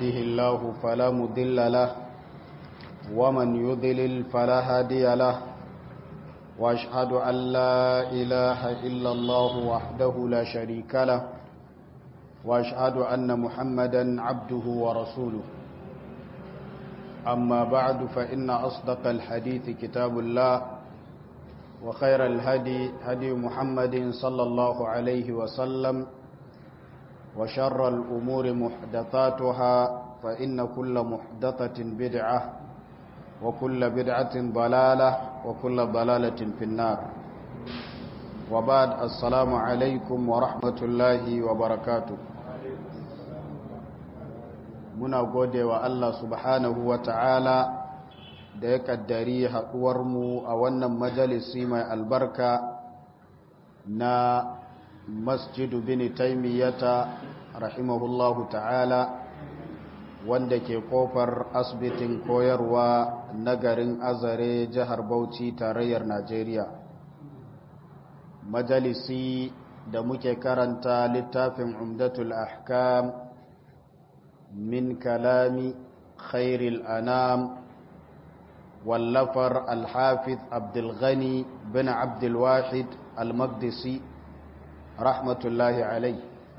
يهده الله فلا مضل له ومن يضلل فلا هادي له واشهد ان لا اله الا الله وحده لا شريك له واشهد ان محمدا عبده ورسوله اما بعد فان اصدق الحديث كتاب الله وخير الهدي هدي محمد صلى الله عليه وسلم وشر الأمور محدثاتها فإن كل محدثة بدعة وكل بدعة ضلالة وكل ضلالة في النار وبعد السلام عليكم ورحمة الله وبركاته muna gode wa Allah subhanahu wa ta'ala da ya kaddari haɗuwarmu a wannan majalisi mai albarka na masjidu bin taimiyyata rahimahullahu ta'ala wanda ke kofar asibitin koyarwa na garin azare jihar bauchi tarayyar najeriya majalisi da muke karanta littafin umdatul ahkam min kalami khairil anam wallafar alhafiz abdulghani bin abdulwahid al-maqdisi rahmatullahi alai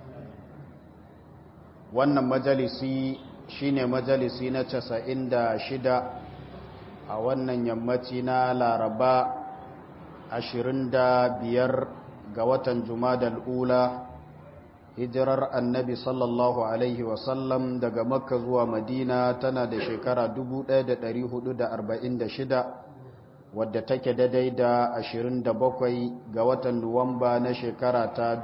wannan majalisi shine majalisi na casa'in da shida a wannan yammaci na laraba ashirin da biyar ga watan jumadal ula hijirar annabi sallallahu alaihi wasallam daga makka zuwa madina tana da shekara 1446 wadda take daidai da 27 ga watan Nuwamba na shekara ta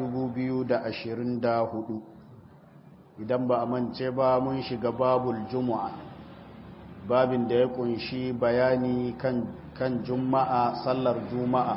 2024 idan ba a mance ba mun shiga babul juma'a babin da ya kunshi bayani kan, kan juma'a sallar juma'a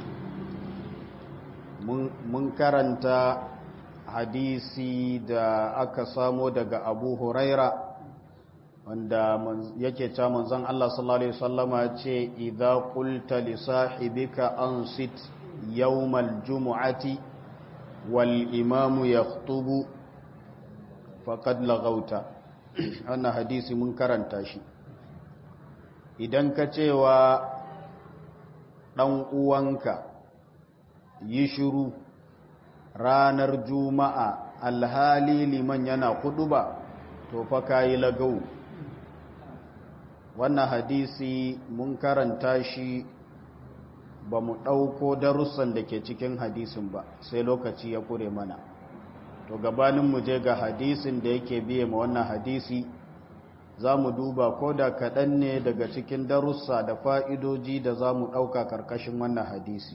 mun, mun karanta hadisi da aka samo daga abu huraira wanda yake ta manzon Allah sallallahu alaihi wasallama ce idza qulta li sahibika ansit yawmal jumu'ati wal imamu yakhutubu faqad laghauta wannan hadisi mun karanta shi idan ka cewa dan uwanka yi shiru ranar juma'a alhali liman yana kuduba to fa kayi lagau wannan hadisi mun karanta shi ba mu ɗauko darussan da ke cikin hadisin ba sai lokaci ya kure mana to gabanin mu je ga hadisin da yake biye ma wannan hadisi za mu duba ko da kaɗan ne daga cikin darussa da fa'idoji da za mu ɗauka ƙarƙashin wannan hadisi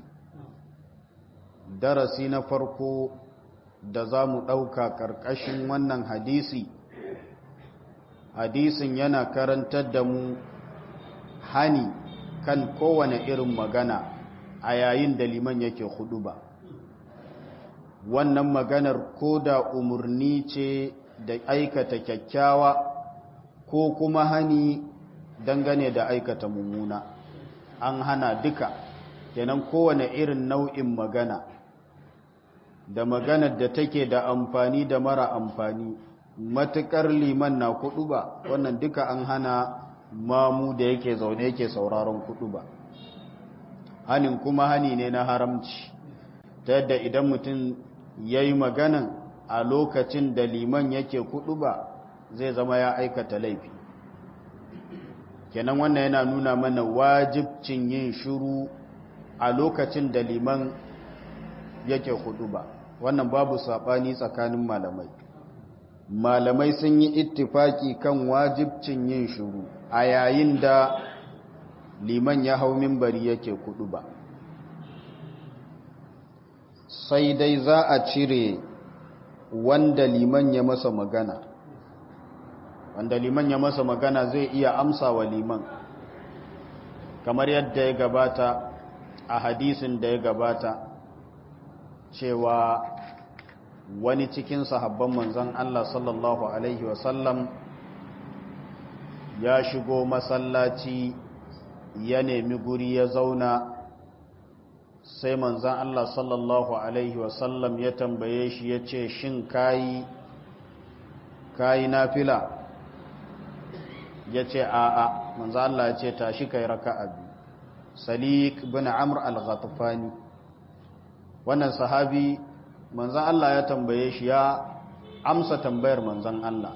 darasi na farko da za mu ɗauka ƙarƙashin wannan hadisi hadisin yana karantar da mu hani kan kowane irin magana a yayin da liman yake hudu ba wannan maganar ko da umarni ce da aikata kyakkyawa ko kuma hani dangane da aikata mummuna an hana duka kenan kowane irin nau'in magana da maganar da take da amfani da mara amfani matuƙar liman na kudu ba wannan duka an hana mamu da yake zaune yake sauraron kudu ba hanin kuma hani ne na haramci ta yadda idan mutum ya yi maganan a lokacin da liman yake kudu ba zai zama ya aikata laifi kenan wannan yana nuna mana wajibcin yin shiru a lokacin da liman yake kudu ba wannan babu saɓani tsakanin malamai malamai sun yi ittifaki kan wajibcin yin shuru a yayin da liman ya hau mimbari yake kudu ba sai dai za a cire wanda liman ya masa magana wanda liman ya masa magana zai iya amsa wa liman kamar yadda ya gabata a hadisin da ya gabata cewa wani cikin sahabban manzan Allah sallallahu Alaihi wasallam ya shigo masallaci ya nemi guri ya zauna sai manzan Allah sallallahu Alaihi wasallam ya tambaye shi ya ce shin kayi kayi nafila ya ce a'a manzo Allah ya ce tashi kai raka'a biyu salik bin amr al-ghatfani wannan sahabi manzo Allah ya tambaye shi ya amsa tambayar manzon Allah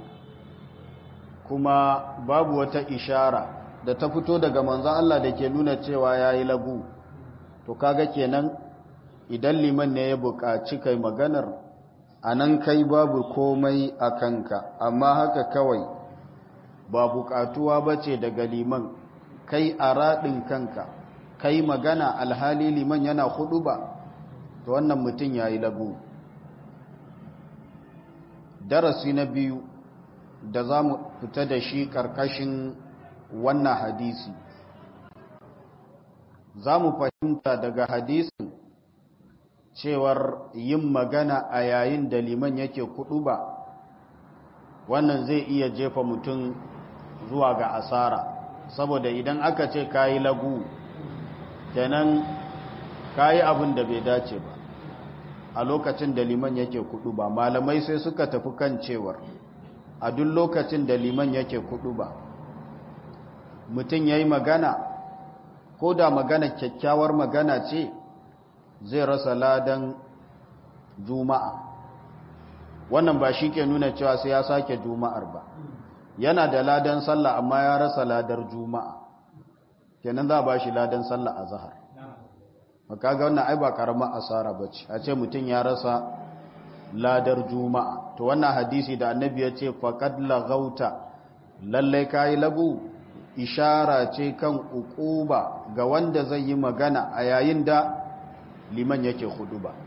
kuma babu wata ishara da ta fito daga manzon Allah da ke nuna cewa yayi lagu to kaga kenan idan liman ne ya buƙaci kai maganar anan kai babu komai a kanka amma haka kawai ba buƙatuwa bace daga liman kai a raɗin kanka kai magana alhali liman yana hudu ba to wannan mutum ya yi lagu darasi na biyu da za mu fita da shi ƙarƙashin wannan hadisi za mu fahimta daga hadisin cewar yin magana a yayin da liman yake kudu ba wannan zai iya jefa mutum zuwa ga asara saboda idan aka ce kayi lagu kenan kayi abin da bai dace ba a lokacin da liman yake kudu ba malamai sai suka tafi kan cewar a duk lokacin da liman yake kudu ba mutum ya yi magana ko da magana kyakkyawar magana ce zai rasa ladan juma'a wannan ba shi ke nuna cewa sai ya sake juma'ar ba yana da ladan sallah amma ya rasa ladar juma'a kenan za a ba shi ladan sallah a zahar makaga wannan ai ba karamar asara ba ce a ce mutum ya rasa ladar juma'a to wannan hadisi da annabi ya ce faƙad lagauta lallai kayi lagu ishara ce kan ukuba ga wanda zai yi magana a yayin da liman yake hudu ba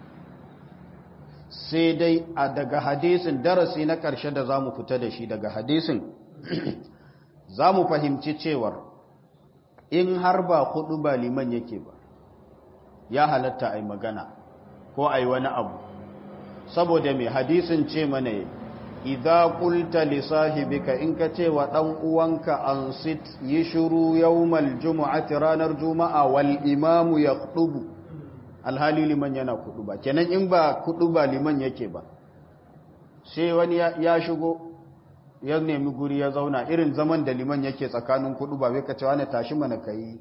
sai dai a daga hadisin darasi na ƙarshe da za mu fita da shi daga hadisin za mu fahimci cewar in har ba hudu ba liman yake ba ya halatta a yi magana ko a yi wani abu saboda mai hadisin ce mana idza qulta li sahibika in ka ce wa dan uwanka ansit yi shiru yawmal jumu'ati ranar juma'a wal imamu yaqtubu alhali liman yana kuduba kenan in ba kuduba liman yake ba sai wani ya shigo ya nemi guri ya zauna irin zaman da liman yake tsakanin kuduba bai ka ce wani tashi mana kai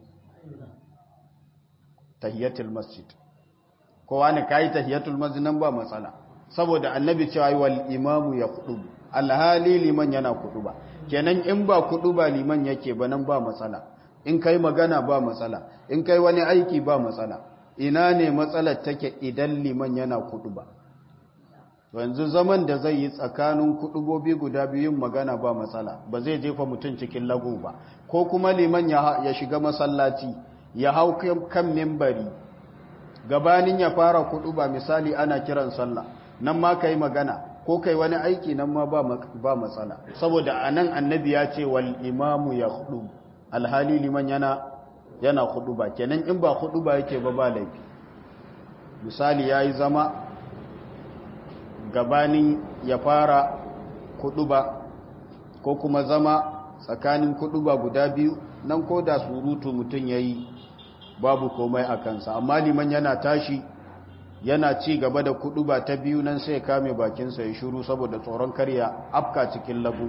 tahiyatul masjid ko wani kai tahiyatul masjid nan ba matsala saboda annabi cewa wal imamu ya kudu alhali liman yana kudu ba kenan in ba kudu ba liman yake ba nan ba matsala in kai magana ba matsala in kai wani aiki ba matsala ina ne matsalar take idan liman yana kudu ba yanzu zaman da zai yi tsakanin kudubobi guda biyun magana ba matsala ba zai jefa mutum cikin lagu ba ko kuma liman ya shiga masallaci ya hau kan mimbari gabanin ya fara kudu ba misali ana kiran sallah nan ma ka yi magana ko kai wani aiki nan ma ba matsala saboda a nan annabi ya ce wal imamu ya hudu alhali liman yana yana hudu ba kenan in ba hudu ba yake ba ba laifi misali ya yi zama gabanin ya fara hudu ba ko kuma zama tsakanin hudu ba guda biyu nan ko da surutu mutum ya yi babu komai a kansa amma liman yana tashi yana ci gaba da kudu ba ta biyu nan sai kame bakinsa ya shuru saboda tsoron karya afka cikin labu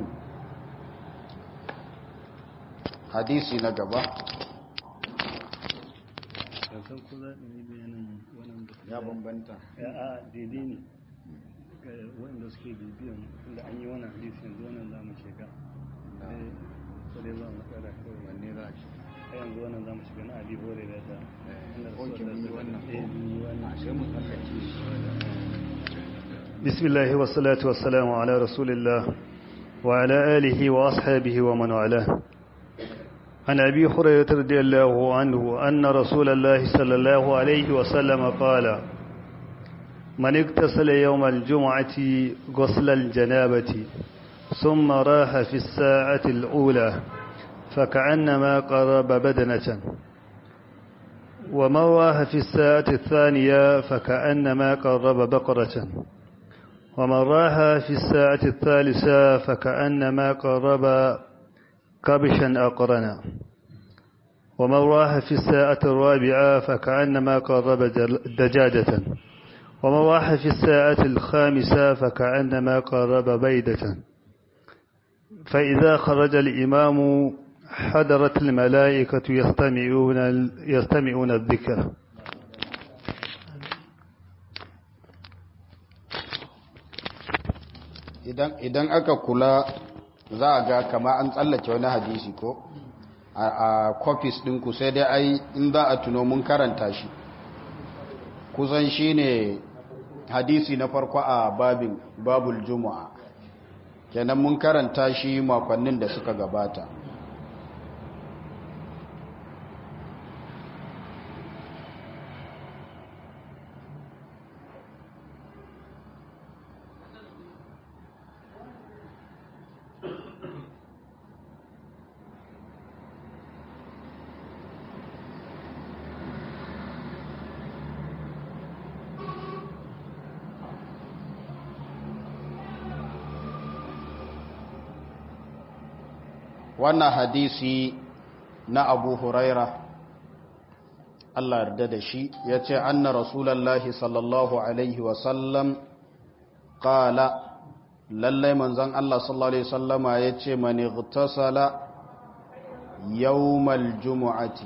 hadisi na gaba ya bambanta ya a daidai ne wanda suke bibiyan inda an yi wani hadisi yanzu wannan za mu shiga sai za mu tsara kawai wanne za shi a yanzu wannan za mu shiga na abi hore da ta بسم الله والصلاة والسلام على رسول الله وعلى آله وأصحابه ومن والاه عن أبي هريرة رضي الله عنه أن رسول الله صلى الله عليه وسلم قال من اغتسل يوم الجمعة غسل الجنابة ثم راح في الساعة الأولى فكأنما قرب بدنة ومن راح في الساعة الثانية فكأنما قرب بقرة ومن راح في الساعة الثالثة فكأنما قرب كبشا أقرنا ومن راح في الساعة الرابعة فكأنما قرب دجاجة ومن راح في الساعة الخامسة فكأنما قرب بيدة فإذا خرج الإمام حضرت الملائكة يستمعون يستمعون الذكر idan aka kula za a ga kama an tsallake wani hadisi ko a copies ɗinku sai dai ai in za a tuno mun karanta shi kusan shi ne hadisi na farko a babin babul juma'a kenan mun karanta shi makonnin da suka gabata wannan hadisi na abu huraira Allah yarda da shi ya ce anna rasulallah sallallahu alaihi wasallam kala lallai manzan Allah sallallahu alaihi wasallama ya ce mani gtasala yawmal jumu'ati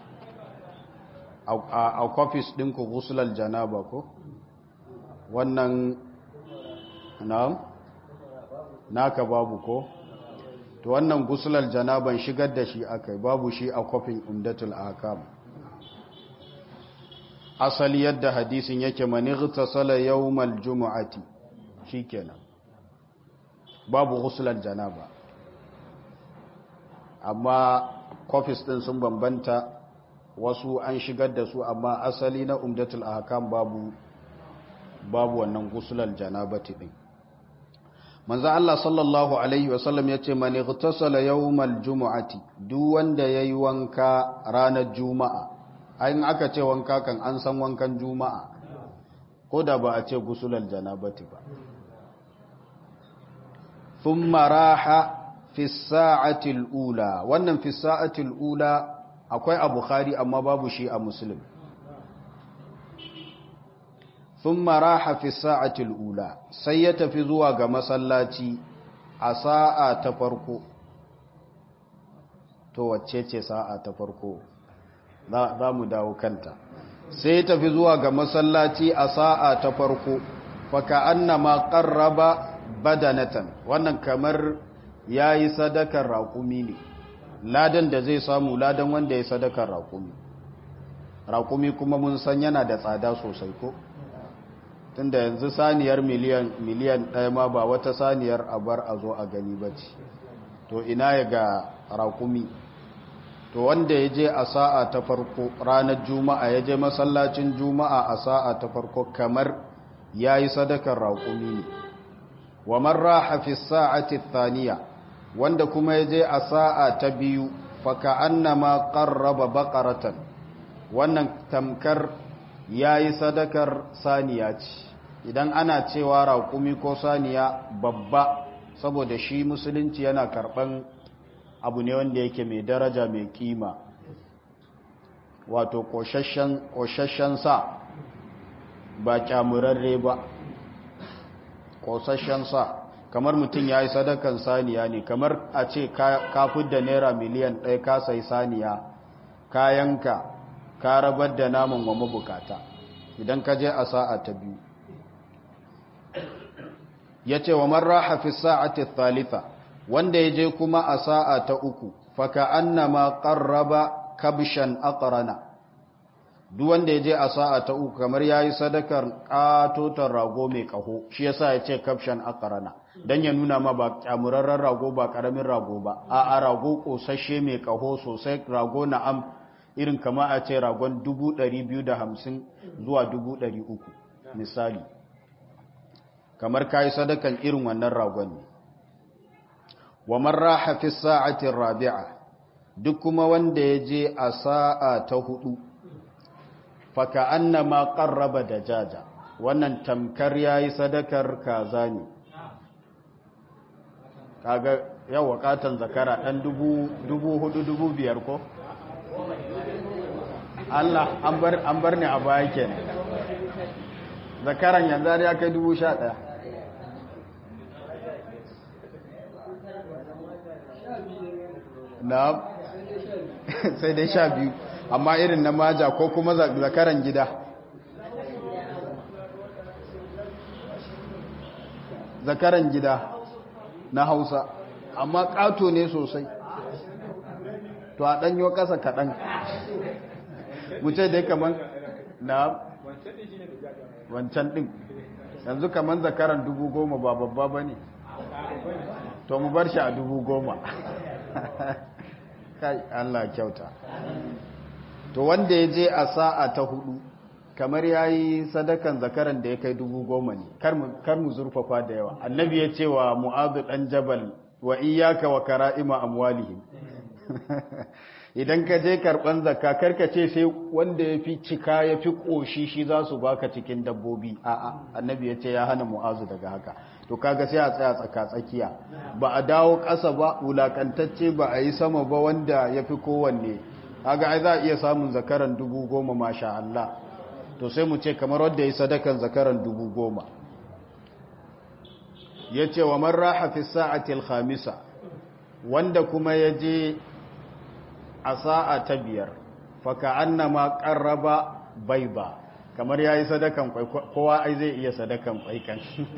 a kwafis ɗinku gusular janaba ko wannan na naka babu ko to wannan gusular janaban shigar da shi akai babu shi a kofin umdatul akam asali yadda hadisin yake manighta sala yawmal jumu'ati shikenan babu gusular janaba amma kofis din sun bambanta wasu an shigar da su amma asali na umdatul ahkam babu babu wannan gusular janabati din manzo Allah sallallahu alaihi wasallam yace man igtasala yawmal jumu'ati duk wanda yayi wanka ranar juma'a ayin aka ce wanka kan an san wankan juma'a ko da ba a ce gusulal janabati ba thumma raha fi sa'ati al-ula wannan fi sa'ati al-ula akwai a bukhari amma babu shi a muslim ثم راح في الساعة الأولى سيتفي زوا ga masallaci a sa'a ta farko to wacce ce sa'a ta farko za mu dawo kanta sai tafi zuwa ga masallaci a sa'a ta farko faka annama qarraba badanatan wannan kamar yayi sadakar raƙumi ne ladan da zai samu ladan wanda ya sadakar raƙumi raƙumi kuma mun san yana da tsada sosai ko tunda yanzu saniyar miliyan miliyan ɗaya ma ba wata saniyar a bar a zo a gani ba ce to ina ya ga rakumi to wanda ya je a sa'a ta farko ranar juma'a ya je masallacin juma'a a sa'a ta farko kamar ya yi sadakar rakumi ne wa marra hafi sa'ati thaniya wanda kuma ya je a sa'a ta biyu faka annama qarraba baqaratan wannan tamkar ya yi sadakar saniya ce idan ana cewa raƙumi ko saniya babba saboda shi musulunci yana karɓan abu ne wanda yake mai daraja mai kima wato ƙoshashen sa ba kyamurarre ba ƙoshashen sa kamar mutum ya yi sadakan saniya ne kamar a ce ka da naira miliyan ɗaya ka sai saniya kayanka ka rabar da naman wa mabukata idan ka je a sa'a ta biyu ya ce wa marra hafi sa'ati thalitha wanda ya je kuma a sa'a ta uku faka annama qarraba kabshan aqrana duk wanda ya je a sa'a ta uku kamar yayi sadakar katotar rago mai kaho shi yasa ya ce kabshan aqrana dan ya nuna ma ba kyamurarren rago ba karamin rago ba a a rago kosashe mai kaho sosai rago na'am irin kama a ce ragon 250 zuwa 300 misali kamar kayi sadakan irin wannan ragon ne wa marra fi sa'ati rabi'a duk kuma wanda ya je a sa'a ta hudu faka annama qarraba dajaja wannan tamkar yayi sadakar kaza ne kaga yawa katan zakara dan dubu dubu hudu dubu biyar ko Allah an bar an bar ni a baya kenan zakaran yanzu ya kai dubu sha ɗaya na sai dai sha biyu amma irin na maja ko kuma zakaran gida zakaran gida na hausa amma ƙato ne sosai to a ɗanyo ƙasa kaɗan wuce dai kaman na wancan ɗin yanzu kaman zakaran dubu goma ba babba ba ne to mu bar shi a dubu goma kai Allah kyauta to wanda ya je a sa'a ta hudu kamar ya yi sadakan zakaran da ya kai dubu goma ne kar mu zurfafa da yawa annabi ya ce wa mu'adu ɗan jabal wa iyaka wa kara'ima amwalihim idan ka je karɓan zakka karka ce sai wanda ya fi cika ya fi ƙoshi shi za su baka cikin dabbobi a'a annabi ya ce ya hana mu'azu daga haka to kaga sai a tsaya tsaka tsakiya ba a dawo ƙasa ba wulakantacce ba a yi sama ba wanda ya fi kowanne kaga ai za a iya samun zakaran dubu goma masha Allah to sai mu ce kamar wanda ya yi sadakan zakaran dubu goma ya ce wa man raha fi sa'atil khamisa wanda kuma ya je a sa'a ta biyar faka annama qarraba baiba kamar yayi sadakan kwai kowa ai zai iya sadakan kwai kan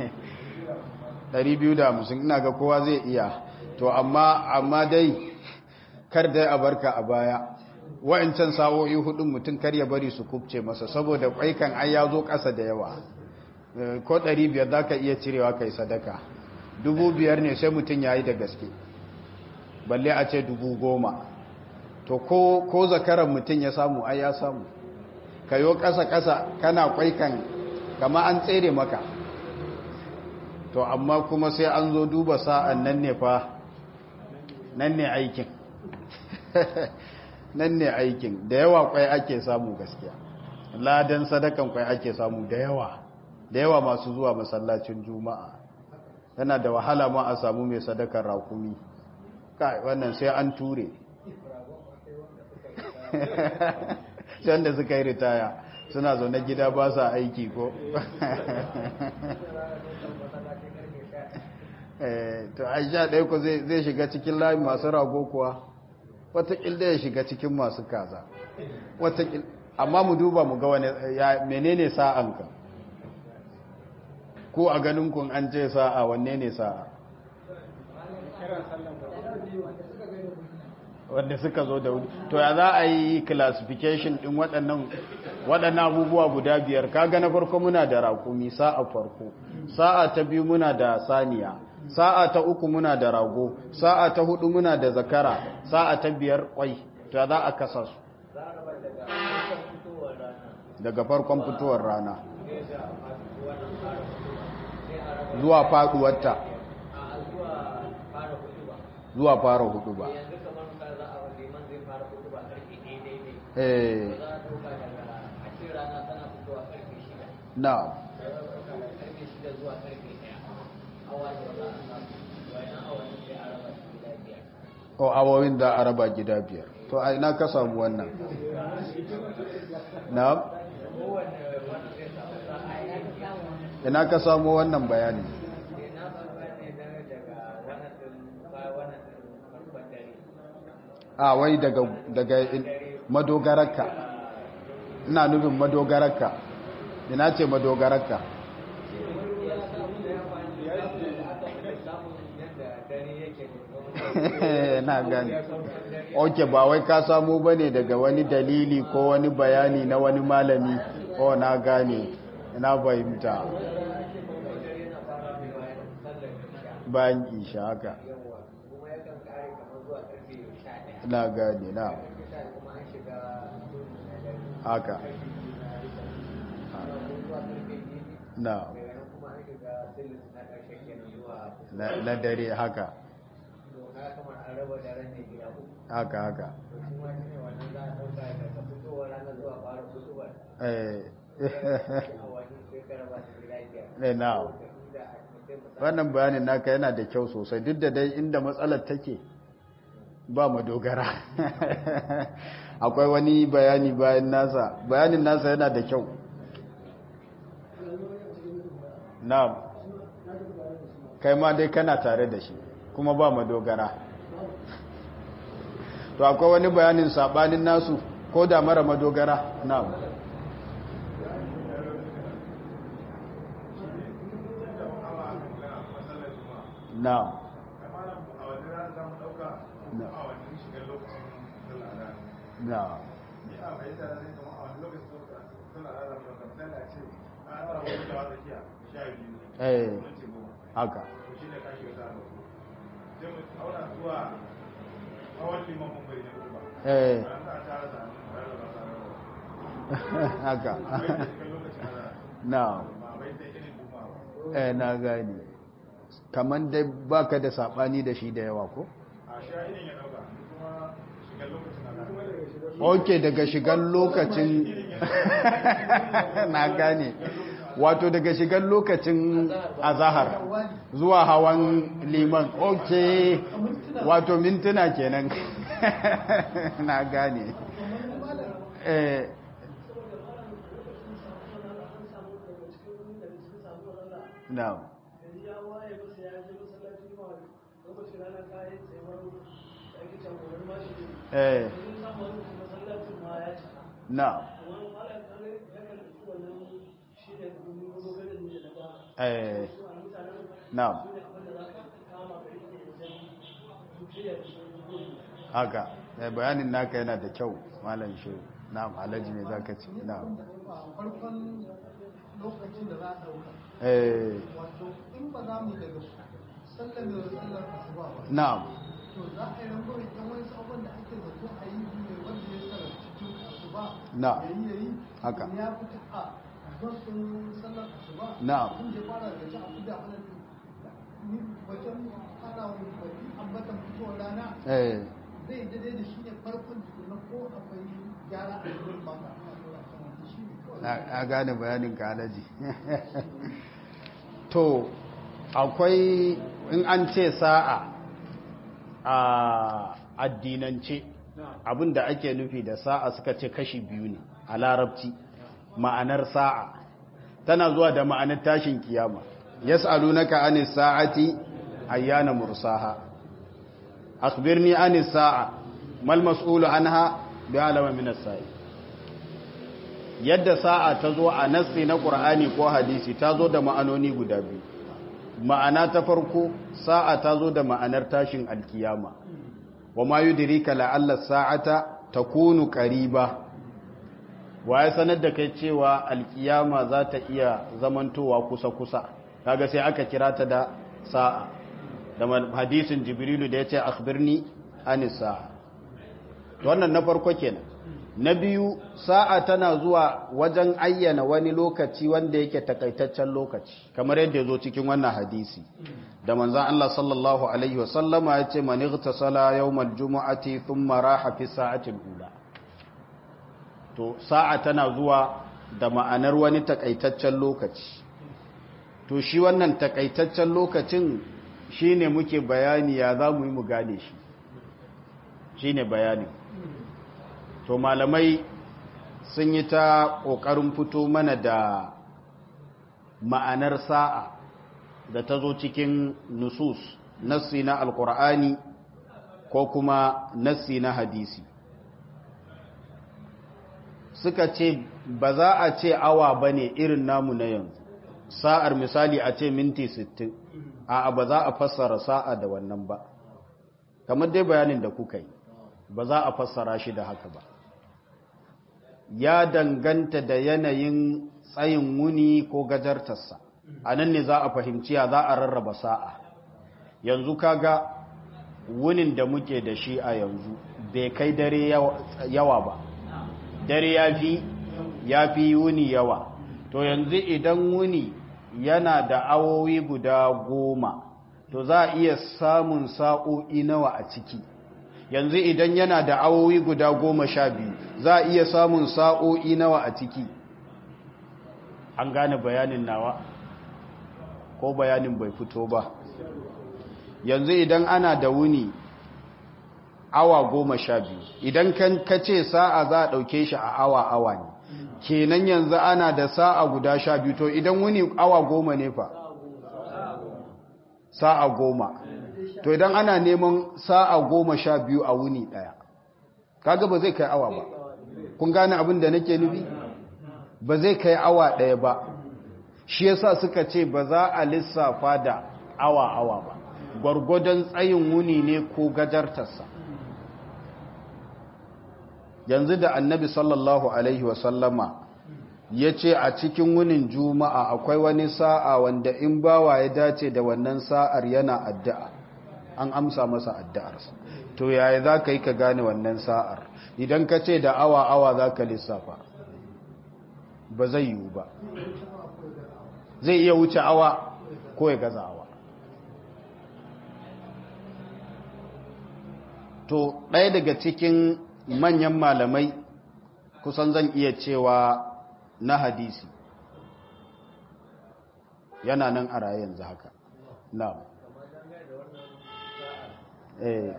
250 ina ga kowa zai iya to amma amma dai kar dai a barka a baya wa'ancan sa'o'i hudun mutum kar ya bari su kubce masa saboda kwai kan ai ya zo ƙasa da yawa ko 500 zaka iya cirewa kai sadaka 5000 ne sai mutum yayi da gaske balle a ce 10000 to ko ko zakaran mutum ya samu ai ya samu kayo ƙasa-ƙasa kana kwaikan kama an tsere maka to amma kuma sai an zo duba sa'an nan ne fa nan ne aikin nan ne aikin da yawa kwai ake samu gaskiya ladan sadakan kwai ake samu da yawa da yawa masu zuwa masallacin juma'a yana da wahala ma a samu mai sadakar rakumi kai wannan sai an ture wanda suka yi ritaya suna zaune gida ba sa aiki ko to aisha ɗaya ku zai shiga cikin layin masu rago kuwa watakil da ya shiga cikin masu kaza watakil amma mu duba mu ga wani menene sa'anka ko a ganin kun an ce sa'a wanne ne sa'a wanda suka zo da wuri to ya za a yi classification din waɗannan waɗannan abubuwa guda biyar kaga na farko muna da raƙumi sa'a farko sa'a ta biyu muna da saniya sa'a ta uku muna da rago sa'a ta hudu muna da zakara sa'a ta biyar kwai to ya za a kasa su daga farkon fitowar rana zuwa faduwarta zuwa fara hudu ba na o awowin da araba gida biyar to a ina ka samu wannan na ina ka samu wannan bayani a wai daga daga madogararka ina nufin madogararka ina ce madogararka na gani ok ba wai ka samu ba ne daga wani dalili ko wani bayani na wani malami o na gane na fahimta bayan isha haka na gane na haka na na dare haka haka haka eh na wannan bayanin naka yana da kyau sosai duk da dai inda matsalar take ba madogara akwai wani bayani bayan nasa bayanin nasa yana da kyau na kai ma dai kana tare da shi kuma ba madogara to akwai wani bayanin sabanin nasu ko da mara madogara na'am na'am na'am eh haka eh haka na eh na gani kaman dai baka da sabani da shi da yawa ko ok daga shigan lokacin na gane wato daga shigan lokacin azahar zuwa hawan liman ok wato mintuna kenan na gane eh no eh no eh no haka bayanin naka yana da kyau malam shi na'am alhaji me zaka ce na'am farkon lokacin da za a dauka eh wato in ba za mu daga sallar da sallar asuba ba na'am to za a yi rango da wani sabon da ake zato a yi ne wanda ya sarar cikin asuba Na. ya yi ya yi Haka. ya fita a zuwan sallar asuba Na'am. tun da ya fara da ci abu da wannan ni wajen fara wani baki ambatan fitowar rana eh zai daidai da shi ne farkon tukuna ko akwai gyara a cikin baka shi ne kawai na gane bayanin ka alaji to akwai in an ce sa'a a addinance abinda ake nufi da sa'a suka ce kashi biyu ne a larabci ma'anar sa'a tana zuwa da ma'anar tashin kiyama yas'alunaka anis sa'ati ayyana mursaha akhbirni anis sa'a mal mas'ulu anha bi'alama min as-sa'i yadda sa'a ta zo a nassi na ƙur'ani ko hadisi ta zo da ma'anoni guda biyu ma'ana ta farko sa'a ta zo da ma'anar tashin alkiyama wa ma yudrika la'alla sa'ata takunu qariba wa ya sanar da kai cewa alkiyama za ta iya zamantowa kusa-kusa kaga sai aka kira ta da sa'a da hadisin jibrilu da ya ce akhbirni anis sa'a wannan na farko kenan na biyu sa'a tana zuwa wajen ayyana wani lokaci wanda yake takaitaccen lokaci kamar yadda ya zo cikin wannan hadisi da manzan Allah sallallahu Alaihi wasallama ya ce mani tasala yau maljuma'ati sun maraha fi sa'atin hula to sa'a tana zuwa da ma'anar wani takaitaccen lokaci to shi wannan takaitaccen lokacin shi ne muke bayani ya za mu yi mu gane shi shi ne bayani to malamai sun yi ta ƙoƙarin fito mana da ma'anar sa'a da ta zo cikin nusus nassi na alƙur'ani ko kuma nassi na hadisi suka ce ba za a ce awa ba ne irin namu na yanzu sa'ar misali a ce minti 60 a ba za a fassara sa'a da wannan ba kamar dai bayanin da kuka yi ba za a fassara shi da haka ba ya danganta da yanayin tsayin wuni ko gajartarsa a nan ne za a fahimci ya za a rarraba sa'a yanzu kaga wunin da muke da shi a yanzu bai kai dare yawa ba dare ya fi ya fi wuni yawa to yanzu idan wuni yana da awowi guda goma to za a iya samun sa'o'i nawa a ciki yanzu idan yana da awowi guda goma sha biyu za a iya samun sa'o'i nawa a ciki an gane bayanin nawa ko bayanin bai fito ba yanzu idan ana da wuni awa goma sha biyu idan ka ce sa'a za a ɗauke shi a awa awa ne kenan yanzu ana da sa'a guda sha biyu to idan wuni awa goma ne fa sa'a goma to idan ana neman sa'a goma sha biyu a wuni ɗaya kaga ba zai kai awa ba kun gane abin da nake nufi ba zai kai awa ɗaya ba shi yasa suka ce ba za a lissafa da awa-awa ba gwargwadon tsayin wuni ne ko gajartarsa yanzu da annabi sallallahu alaihi wasallama ya ce a cikin wunin juma'a akwai wani sa'a wanda in bawa ya dace da wannan sa'ar yana addu'a an amsa masa addu'arsa to yaya za ka yi ka gane wannan sa'ar idan ka ce da awa-awa za ka lissafa ba zai yiwu ba zai iya wuce awa ko ya gaza awa to ɗaya daga cikin manyan malamai kusan zan iya cewa na hadisi yana nan a raye yanzu haka na eh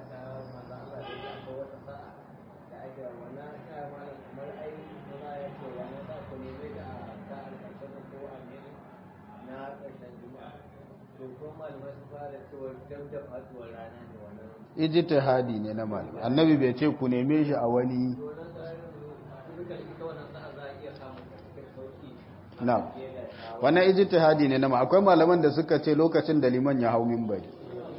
ijtihadi ne na malamai annabi bai ce ku neme shi a wani na wannan ijtihadi ne na akwai malaman da suka ce lokacin da liman ya hau minbari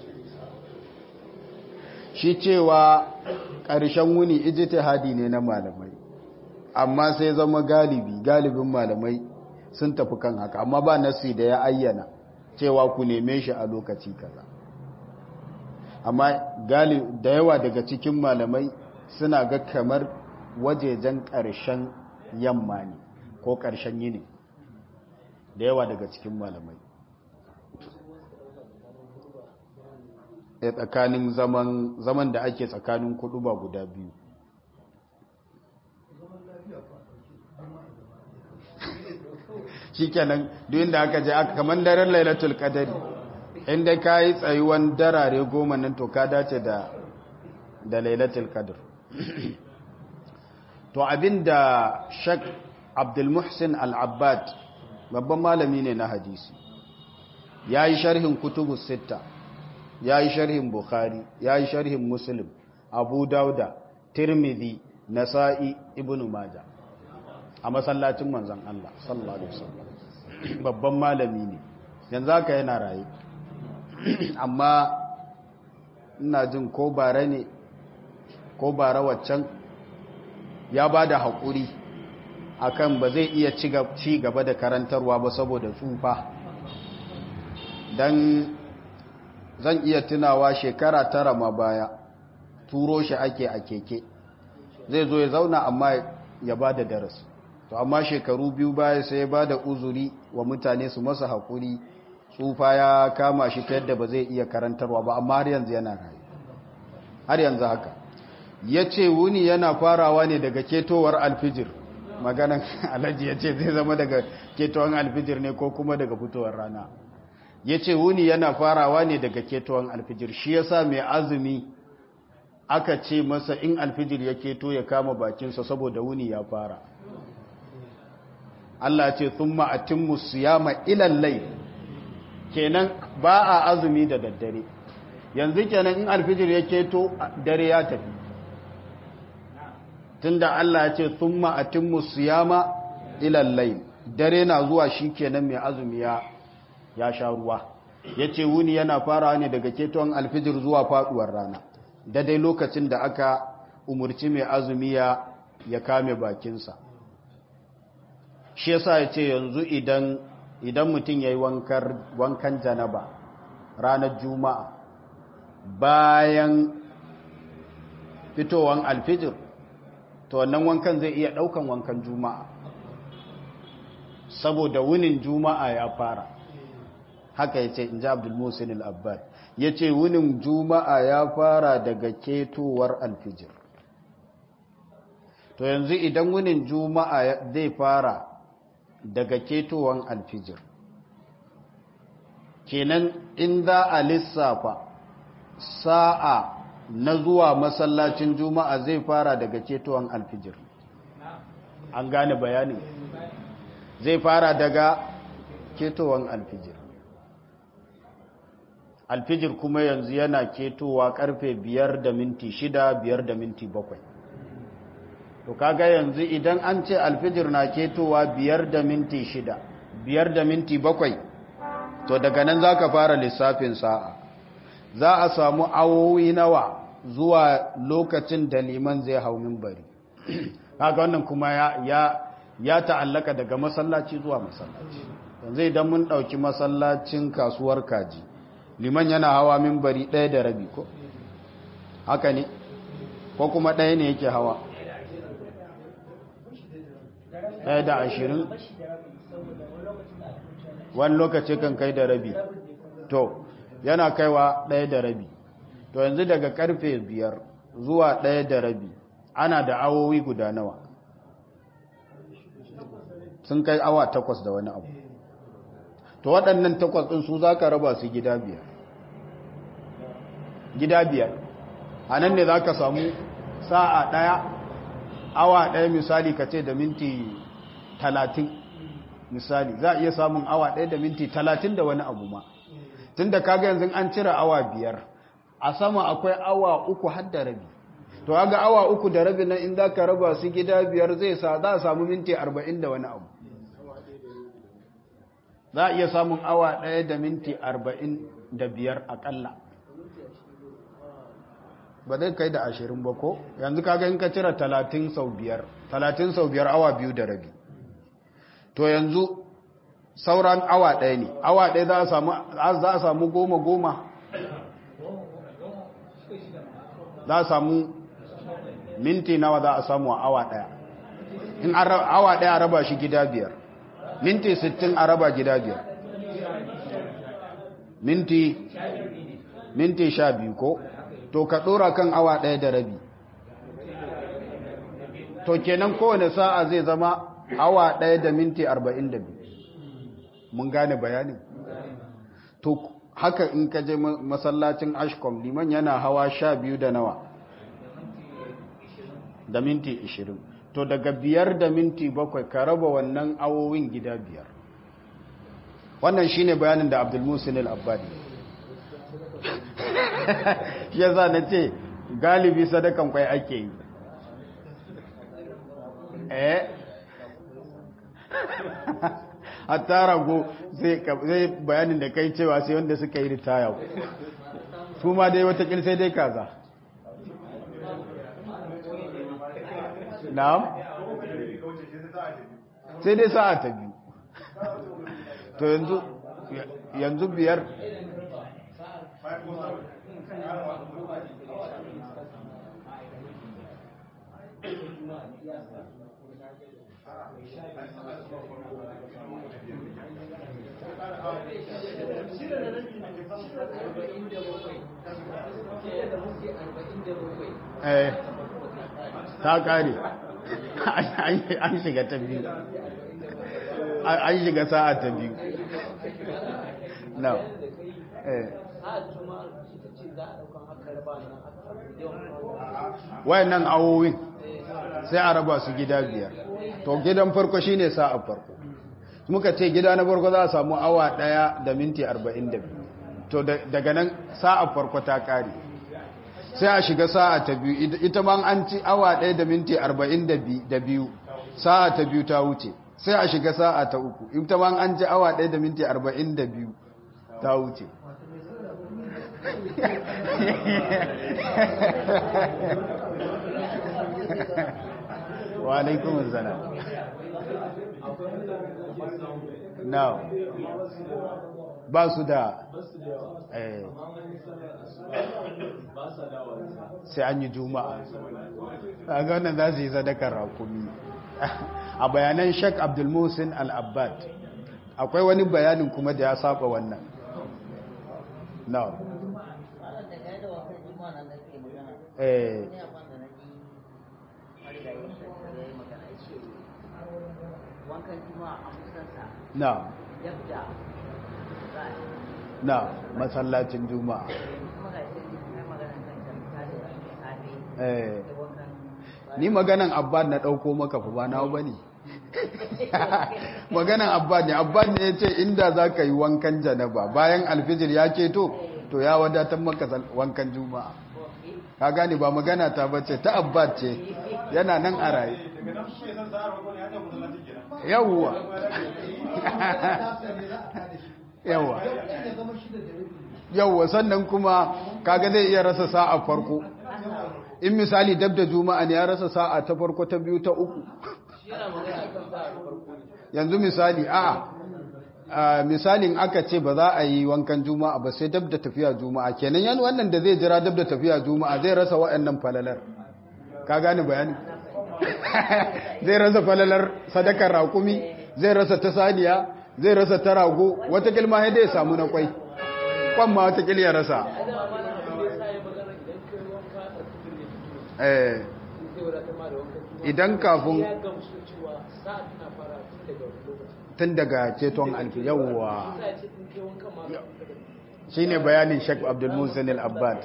shi cewa ƙarshen wuni ijtihadi ne na malamai amma sai zama galibi galibin malamai sun tafi kan haka amma ba nasi da ya ayyana cewa ku neme shi a lokaci kaza amma da yawa daga cikin malamai suna ga kamar wajejen ƙarshen yamma ne ko ƙarshen yini da yawa daga cikin malamai a tsakanin zaman da ake tsakanin kudu ba guda biyu shi kenan duk da aka je aka kamar daren lailatul qadari inda ka yi tsayuwan darare goma nan to ka dace da da lailatul qadr to abinda shak abdul muhsin al-abbad babban malami ne na hadisi yayi sharhin kutubus sitta yayi sharhin bukhari yayi sharhin muslim abu dauda tirmidhi nasa'i ibnu majah a masallacin manzon Allah sallallahu alaihi wasallam babban malami ne yanzu haka yana raye amma ina jin ko bara ne ko bara waccan ya ba da haƙuri akan ba zai iya ci gaba da karantarwa ba saboda tsufa don zan iya tunawa shekara tara ma baya turo shi ake a keke zai zo ya zauna amma ya ba da darasi to amma shekaru biyu baya sai ya ba da uzuri wa mutane su masa haƙuri tsufa ya kama shi ta yadda ba zai iya karantarwa ba amma har yanzu yana rayu har yanzu haka ya ce wuni yana farawa ne daga ketowar alfijir maganan alhaji ya ce zai zama daga ketowar alfijir ne ko kuma daga fitowar rana ya ce wuni yana farawa ne daga ketowar alfijir shi ya sa mai azumi aka ce masa in alfijir ya keto ya kama bakinsa saboda wuni ya fara Allah ce sun ma'atin musuyama ilallai kenan ba a azumi da daddare yanzu kenan in alfijir ya keto dare ya tafi tunda Allah ya ce thumma atimmu siyama ila al-layl dare na zuwa shikenan mai azumi ya ya sha ruwa yace wuni yana farawa ne daga keton alfijir zuwa faduwar rana da dai lokacin da aka umurci mai azumi ya ya kame bakinsa shi yasa yace yanzu idan idan mutum yayi wankar wankan janaba ranar juma'a bayan fitowan alfijir to wannan wankan zai iya daukan wankan juma'a saboda wunin juma'a ya fara haka yace inji Abdul Musin al-Abbad yace wunin juma'a ya fara daga ketowar alfijir to yanzu idan wunin juma'a zai fara daga ketowan alfijir kenan in za a lissafa sa'a na zuwa masallacin juma'a zai fara daga ketowar alfijir an gane bayanin zai fara daga ketowar alfijir alfijir kuma yanzu yana ketowa karfe biyar da minti shida biyar da minti bakwai to kaga yanzu idan an ce alfijir na ketowa biyar da minti shida biyar da minti bakwai to daga nan za ka fara lissafin sa'a za a samu awowi nawa zuwa lokacin da liman zai hau mimbari kaga wannan kuma ya, ya, ya ta'allaka daga masallaci zuwa masallaci yanzu idan mun ɗauki masallacin kasuwar kaji liman yana hawa mimbari ɗaya da rabi ko haka ne ko kuma ɗaya ne yake hawa ɗaya da ashirin wani lokaci kan kai da rabi to yana kaiwa ɗaya da rabi to yanzu daga karfe biyar zuwa ɗaya da rabi ana da awowi guda nawa sun kai awa takwas da wani abu to waɗannan takwas ɗin su za ka raba su gida biyar gida biyar a nan ne za ka samu sa'a ɗaya awa ɗaya misali ka ce da minti talatin misali za a iya samun awa ɗaya da minti talatin da wani abu ma tun da kaga yanzu an cire awa biyar a sama akwai awa uku har da rabi to ga awa uku da rabi nan in za ka raba su gida biyar zai sa za a samu minti arba'in da wani abu za a iya samun awa ɗaya da minti arba'in da biyar aƙalla ba zai kai da ashirin ba ko yanzu kaga in ka cire talatin sau biyar talatin sau biyar awa biyu da rabi to yanzu sauran awa ɗaya ne awa ɗaya za a samu goma goma za a samu minti nawa za a samu a awa ɗaya in awa ɗaya a raba shi gida biyar minti sittin a raba gida biyar minti minti sha biyu ko to ka ɗora kan awa ɗaya da rabi to kenan kowane sa'a zai zama awa ɗaya da minti arba'in da biyu mun gane bayanin to haka in ka je masallacin ashkom liman yana hawa sha biyu da nawa da minti ishirin to daga biyar da minti bakwai ka raba wannan awowin gida biyar wannan shine bayanin da abdulmusin al-abbadi ya za na ce galibi sadakan kwai ake yi eh hatta rago zai bayanin da kai cewa sai wanda suka yi ritaya su ma dai watakil sai dai kaza na'am sai dai sa'a ta biyu to yanzu yanzu biyar eh ta kare an shiga ta biyu an shiga sa'a ta biyu na eh wayannan awowin sai a raba su gida biyar to gidan farko shine sa'a farko muka ce gida na farko za a samu awa daya da minti 42 to daga nan sa'a farko ta kare sai a shiga sa'a ta biyu ita ma an ci awa daya da minti 42 sa'a ta biyu ta wuce sai a shiga sa'a ta uku ita ma an ci awa daya da minti 42 ta wuce wa alaikun zana now ba su da sai an yi juma'a a ganin za su yi sadakar rakumi a bayanan shek abdulmusin al-abbad akwai wani bayanin kuma da ya saba wannan now eh na na masallacin juma'a eh ni maganan abbad na dauko maka fa ba na bane maganan abbad ne abbad ne yace inda zaka yi wankan janaba bayan alfijir ya keto to ya wadatar maka wankan juma'a ka gane ba magana ta bace ta abbad ce yana nan a raye yawwa yawwa yawwa sannan kuma kaga zai iya rasa sa'a farko in misali dab da juma'a ne ya rasa sa'a ta farko ta biyu ta uku yanzu misali a misalin aka ce ba za a yi wankan juma'a ba sai dab da tafiya juma'a kenan yan wannan da zai jira dab da tafiya juma'a zai rasa waɗannan falalar ka gane bayani zai rasa falalar sadakar rakumi zai rasa ta saniya zai rasa ta rago wata kilma ya dai samu na kwai kwan ma wata ya rasa idan kafin tun daga ceton alfi yawwa shi ne bayanin shek abdulmusin al-abbad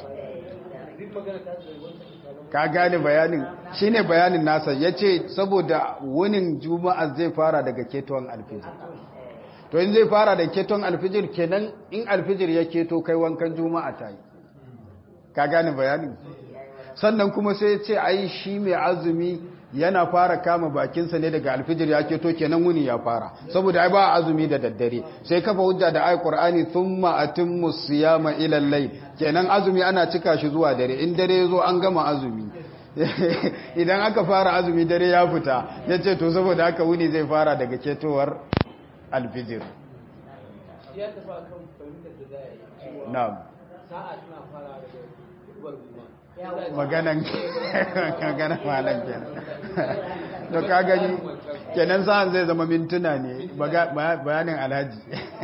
ka gane bayanin shi ne bayanin nasa ya ce saboda wunin juma'a zai fara daga ceton alfijir to in zai fara da ceton alfijir kenan in alfijir ya keto kai wankan juma'a ta yi ka gane bayanin sannan kuma sai ce ai shi mai azumi yana fara kama bakinsa ne daga alfijir ya keto kenan wuni ya fara saboda ai ba azumi da daddare sai kafa hujja da ai qur'ani thumma atimmu siyama ila al-layl kenan azumi ana cika shi zuwa dare in dare yazo an gama azumi idan aka fara azumi dare ya fita yace to saboda haka wuni zai fara daga ketowar alfijir ya tafi kan fahimtar da za a yi na'am sa'a tana fara daga dubar goma maganan maganan malam kenan to ka gani kenan sa'an zai zama mintuna ne baga- bayanin alhaji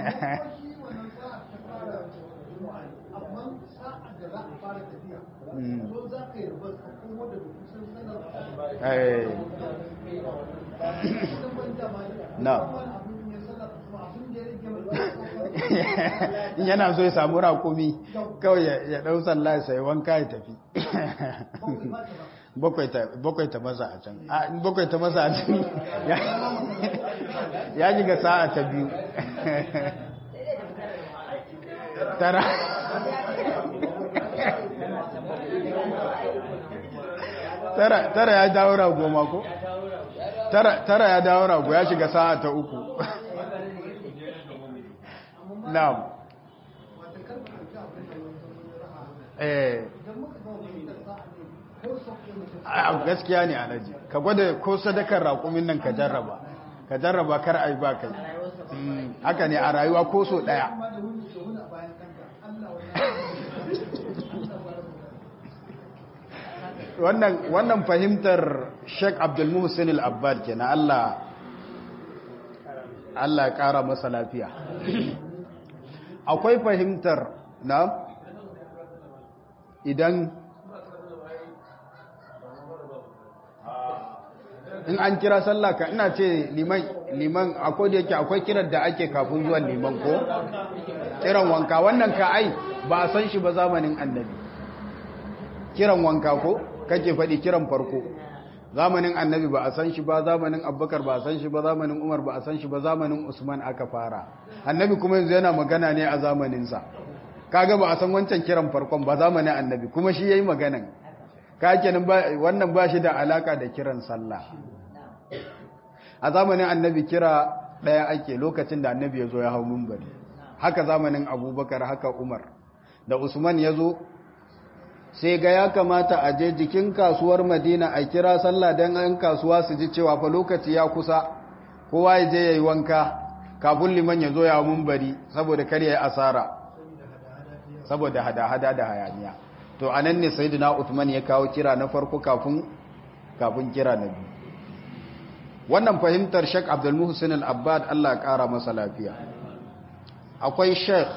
amma sa'ad da za a fara tafiya Mm. so za ka yi rubar ka kuma da kusan sanar Eh, da ban dama na abin ya sanar kuma abin da ya rage mai yana so ya samu rakumi kawai ya- ya ɗau sallah sai wanka ya tafi bakwai ta bakwai ta masa a can a in bakwai ta masa a can ya- ya ji ga sa'a ta biyu tara tara tara ya dawo rago ma ko tara tara ya dawo rago ya shiga sa'a ta uku na'am wata karfa da abin da ya raha eh idan muka ga wani da sa'a ne ko sauke mutum a gaskiya ne alhaji ka gwada ko sadakar raƙumin nan ka jarraba ka jarraba kar ai ba kai Mm, haka ne a rayuwa ko so daya amma da wuni da wuni a bayan kanka Allah wannan wannan fahimtar Sheikh Abdul Muhsin Al-Abbad kenan Allah Allah ya kara masa lafiya akwai fahimtar na idan in an kira sallah ka ina ce liman liman akwai da yake akwai kiran da ake kafin zuwan liman ko kiran wanka wannan ka ai ba a san shi ba zamanin annabi kiran wanka ko kake faɗi kiran farko zamanin annabi ba a san shi ba zamanin abubakar ba a san shi ba zamanin umar ba a san shi ba zamanin usman aka fara annabi kuma yanzu yana magana ne a zamaninsa kaga ba a san wancan kiran farkon ba zamanin annabi kuma shi yayi maganan ka kenan ba wannan ba shi da alaka da kiran sallah a zamanin annabi kira daya ake lokacin da annabi ya zo ya hau minbari haka zamanin abubakar haka umar da usman ya zo sai ga ya kamata a je jikin kasuwar madina a kira sallah don an kasuwa su ji cewa fa lokaci ya kusa kowa ya je ya yi wanka kafin liman ya zo ya mumbari saboda kar ya yi asara saboda hada-hada da hayaniya to a nan ne sayidina Uthman ya kawo kira na farko kafin kafin kira na biyu wannan fahimtar Sheikh Abdul Muhsin Al-Abbad Allah ya kara masa lafiya akwai Sheikh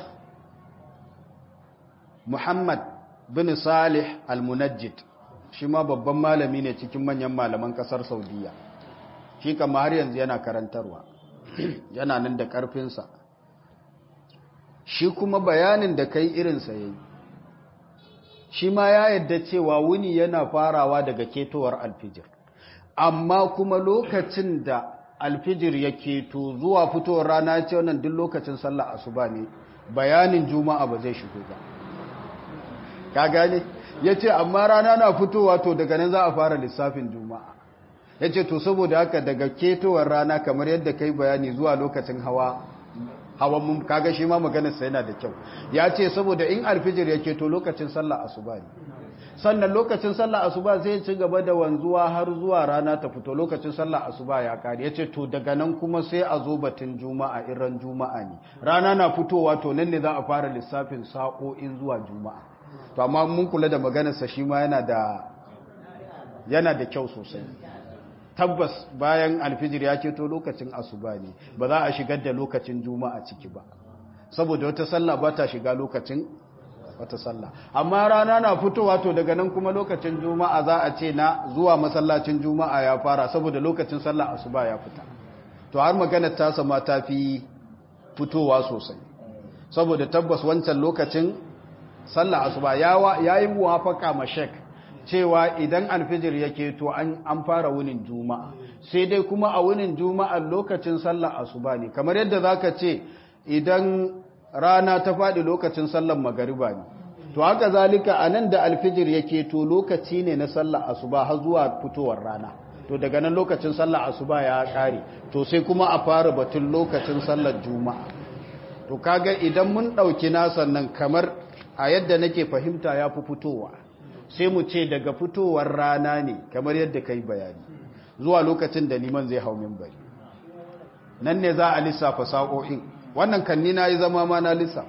Muhammad bin Salih Al-Munajjid shi ma babban malami ne cikin manyan malaman kasar Saudiya shi kama har yanzu yana karantarwa yana nan da karfinsa shi kuma bayanin da kai irinsa yayi shi ma ya yadda cewa wuni yana farawa daga ketowar alfijir amma kuma lokacin da alfijir ya keto zuwa fitowar rana ce wannan duk lokacin sallah asuba ne bayanin juma'a ba zai shigo ba ka gane ya ce amma rana na fitowa to daga nan za a fara lissafin juma'a ya ce to saboda haka daga ketowar rana kamar yadda kai bayani zuwa lokacin hawa hawan mun kaga shi ma maganarsa yana da kyau ya ce saboda in alfijir ya keto lokacin sallah asuba ne sannan lokacin sallah asuba zai ci gaba da wanzuwa har zuwa rana ta fito lokacin sallah asuba ya kare yace to daga nan kuma sai a zo batun juma'a iran juma'a ne rana na fitowa to nan ne za a fara lissafin sa'o'in zuwa juma'a to amma mun kula da maganarsa shi ma yana da yana da kyau sosai tabbas bayan alfijir ya keto lokacin asuba ne ba za a shigar da lokacin juma'a ciki ba saboda wata sallah ba ta shiga lokacin wata sallah amma rana na fitowa to daga nan kuma lokacin juma'a za a ce na zuwa masallacin juma'a ya fara saboda lokacin sallah asuba ya fita to har maganar ta sama ta fi fitowa sosai saboda tabbas wancan lokacin sallah asuba ya yi muwafaka ma shek cewa idan alfijir yake to an fara wunin juma'a sai dai kuma a wunin juma'a lokacin sallah asuba ne kamar yadda zaka ce idan rana ta faɗi lokacin sallar magariba ne to haka zalika a nan da alfijir yake to lokaci ne na sallar asuba har zuwa fitowar rana to daga nan lokacin sallar asuba ya ƙare to sai kuma a fara batun lokacin sallar juma'a to kaga idan mun ɗauki nasan nan kamar a yadda nake fahimta ya fi fitowa sai mu ce daga fitowar rana ne kamar yadda ka yi bayani zuwa lokacin da liman zai hau minbari nan ne za a lissafa sa'o'in wannan kanni na yi zama ma na lissa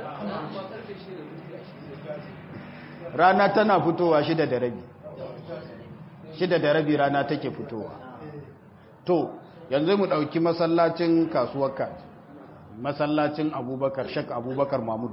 rana tana fitowa shida da rabi shida da rabi rana take fitowa to yanzu mu ɗauki masallacin kasuwar kaji masallacin abubakar shak abubakar mahmud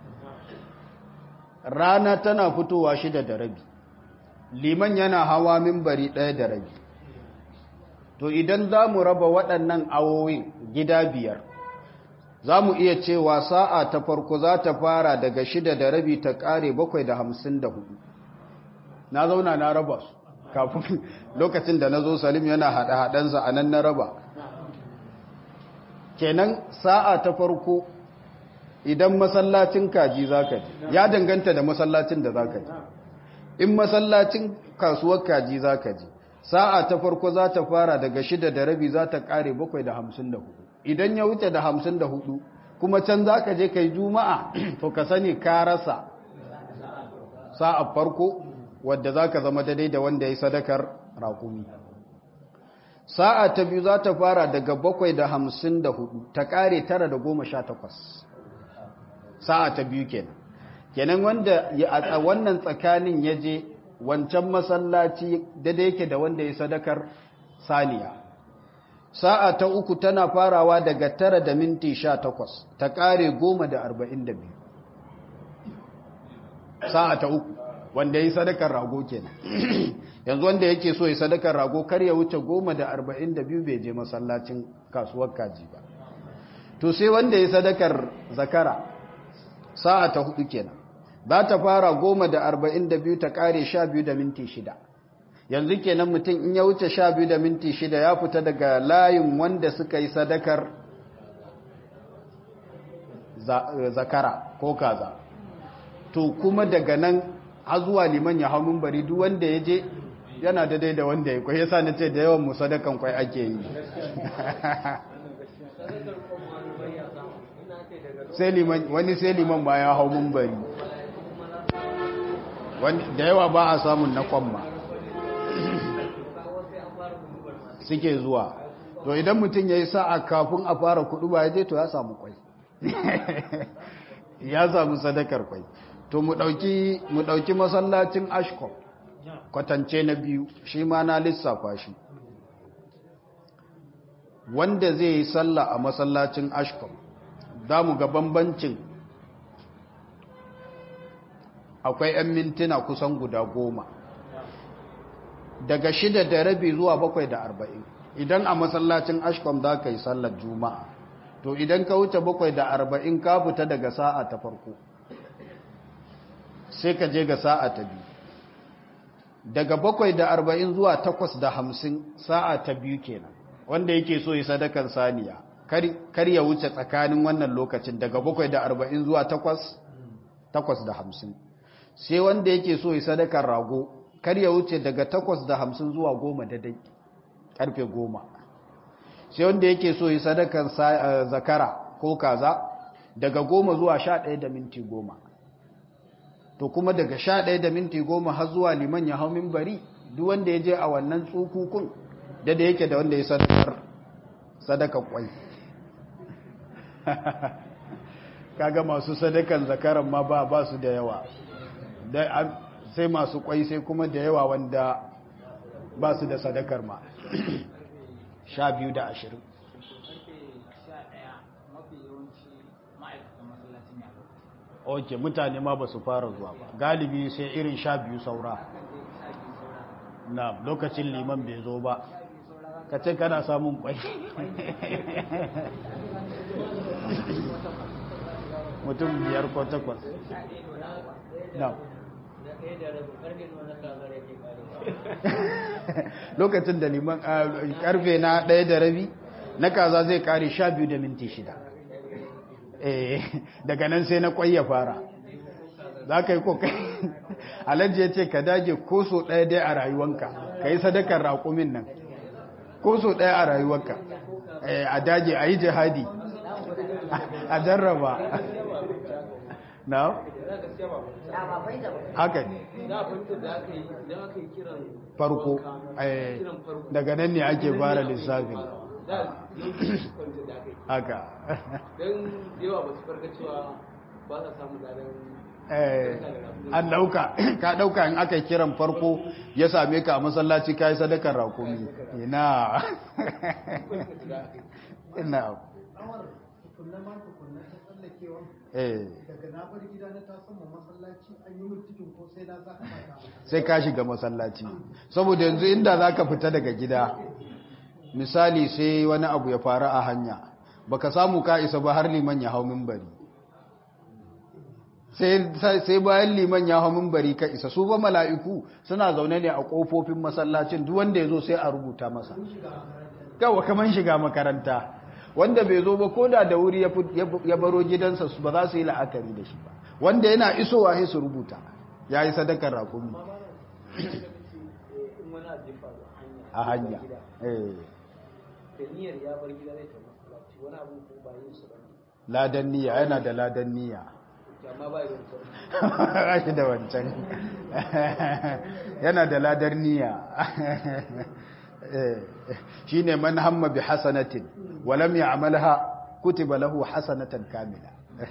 rana tana fitowa shida da rabi liman yana hawa mimbari ɗaya da rabi to idan za mu raba waɗannan awowin gida biyar za mu iya cewa sa'a ta farko za ta fara daga shida da rabi ta ƙare bakwai da hamsin da hudu na zauna na raba su kafin lokacin da na zo salim yana haɗe-haɗensa a nan na raba kenan sa'a ta farko idan masallacin kaji za ka ji ya danganta da masallacin da za ka ji in masallacin kasuwar kaji za ka ji sa'a ta farko za ta fara daga shida da rabi za ta ƙare bakwai da hamsin da hudu idan ya wuce da hamsin da hudu kuma can za ka je kai juma'a to ka sani ka rasa sa'a farko wadda za ka zama daidai da wanda ya sadakar rakumi sa'a ta biyu za ta fara daga bakwai da hamsin da hudu ta kare tara da goma sha takwas sa'a ta biyu kenan kenan wanda a wannan tsakanin ya je wancan masallaci daidai yake da wanda ya sadakar saniya sa'a ta uku tana farawa daga tara da minti sha takwas ta ƙare goma da arba'in da biyu sa'a ta uku wanda ya yi sadakar rago kenan yanzu wanda yake so ya sadakar rago kar ya wuce goma da arba'in da biyu bai je masallacin kasuwar kaji ba to sai wanda ya sadakar zakara sa'a ta hudu kenan za ta fara goma da arba'in da biyu ta ƙare sha biyu da minti shida yanzu kenan mutum in ya wuce sha biyu da minti shida ya fita daga layin wanda suka yi sadakar zakara ko kaza to kuma daga nan har zuwa liman ya hau bari duk wanda ya je yana daidai da wanda ya kwai yasa na ce da yawan mu sadakan kwai ake yi sai liman wani sai liman ba ya hau bari da yawa ba a samun na kwamma suke zuwa to idan mutum ya yi sa'a kafin a fara kudu ba ya je to ya samu kwai ya samu sadakar kwai to mu ɗauki masallacin ashkom kwatance na biyu shi ma na lissafa shi wanda zai yi sallah a masallacin ashkom za mu ga bambancin akwai 'yan mintuna kusan guda goma daga shida da rabi zuwa bakwai da arba'in idan a masallacin ashkom za ka yi sallar juma'a to idan ka wuce bakwai da arba'in ka fita daga sa'a ta farko sai ka je ga sa'a ta biyu daga bakwai da arba'in zuwa takwas da hamsin sa'a ta biyu kenan wanda yake so yi sadakar saniya kar ya wuce tsakanin wannan lokacin daga bakwai da arba'in zuwa takwas takwas da hamsin sai wanda yake so ya sadakar rago kar ya wuce daga takwas da hamsin zuwa goma da dai karfe goma sai wanda yake so ya sadakar zakara ko kaza daga goma zuwa sha ɗaya da minti goma to kuma daga sha ɗaya da minti goma har zuwa liman ya hau bari duk wanda ya je a wannan tsukukun da da yake da wanda ya sadakar sadaka kwai kaga masu sadakan zakaran ma ba ba su da yawa sai masu kwai sai kuma da yawa wanda ba su da sadakar ma sha biyu da ashirin ok mutane ma ba su fara zuwa ba galibi sai irin sha biyu saura na lokacin liman bai zo ba ka ce kana samun kwai mutum biyar ko takwas na lokacin da liman karfe na ɗaya da rabi na kaza zai kare sha biyu da minti shida daga nan sai na kwai ya fara za ka yi kokai alhaji ya ce ka dage ko so ɗaya dai a rayuwanka ka yi sadakar raƙumin nan ko so ɗaya a rayuwanka a dage a yi jihadi a jarraba na? haka ne farko daga nan ne ake fara lissafin haka don yawa ba su farka cewa ba sa samun zanen an dauka ka dauka in aka kiran farko ya same ka a masallaci ka yi sadakar rakumi ina ina tukunna ma tukunna ta tsallakewa eh daga na bar gida na ta sama masallaci an yi mutukin ko sai na za ka mata sai ka shiga masallaci saboda yanzu inda za ka fita daga gida misali sai wani abu ya faru a hanya baka samu ka isa ba har liman ya hau mimbari sai bayan liman ya hau mimbari ka isa su ba mala'iku suna zaune ne a ƙofofin masallacin duk wanda ya zo sai a rubuta masa kawo kaman shiga makaranta wanda bai zo ba koda da wuri ya baro gidansa ba za su yi la'akari da shi ba wanda yana isowa sai su rubuta ya yi sadakar rakumi a hanya da niyyar ya bar gida zai tafi masallaci wani abu ko ba yin su bane ladan niyya yana da ladan niyya amma ba yin su shi da wancan yana da ladar niyya shi ne man hamma bi hasanatin walam ya amalha kutiba lahu hasanatan kamila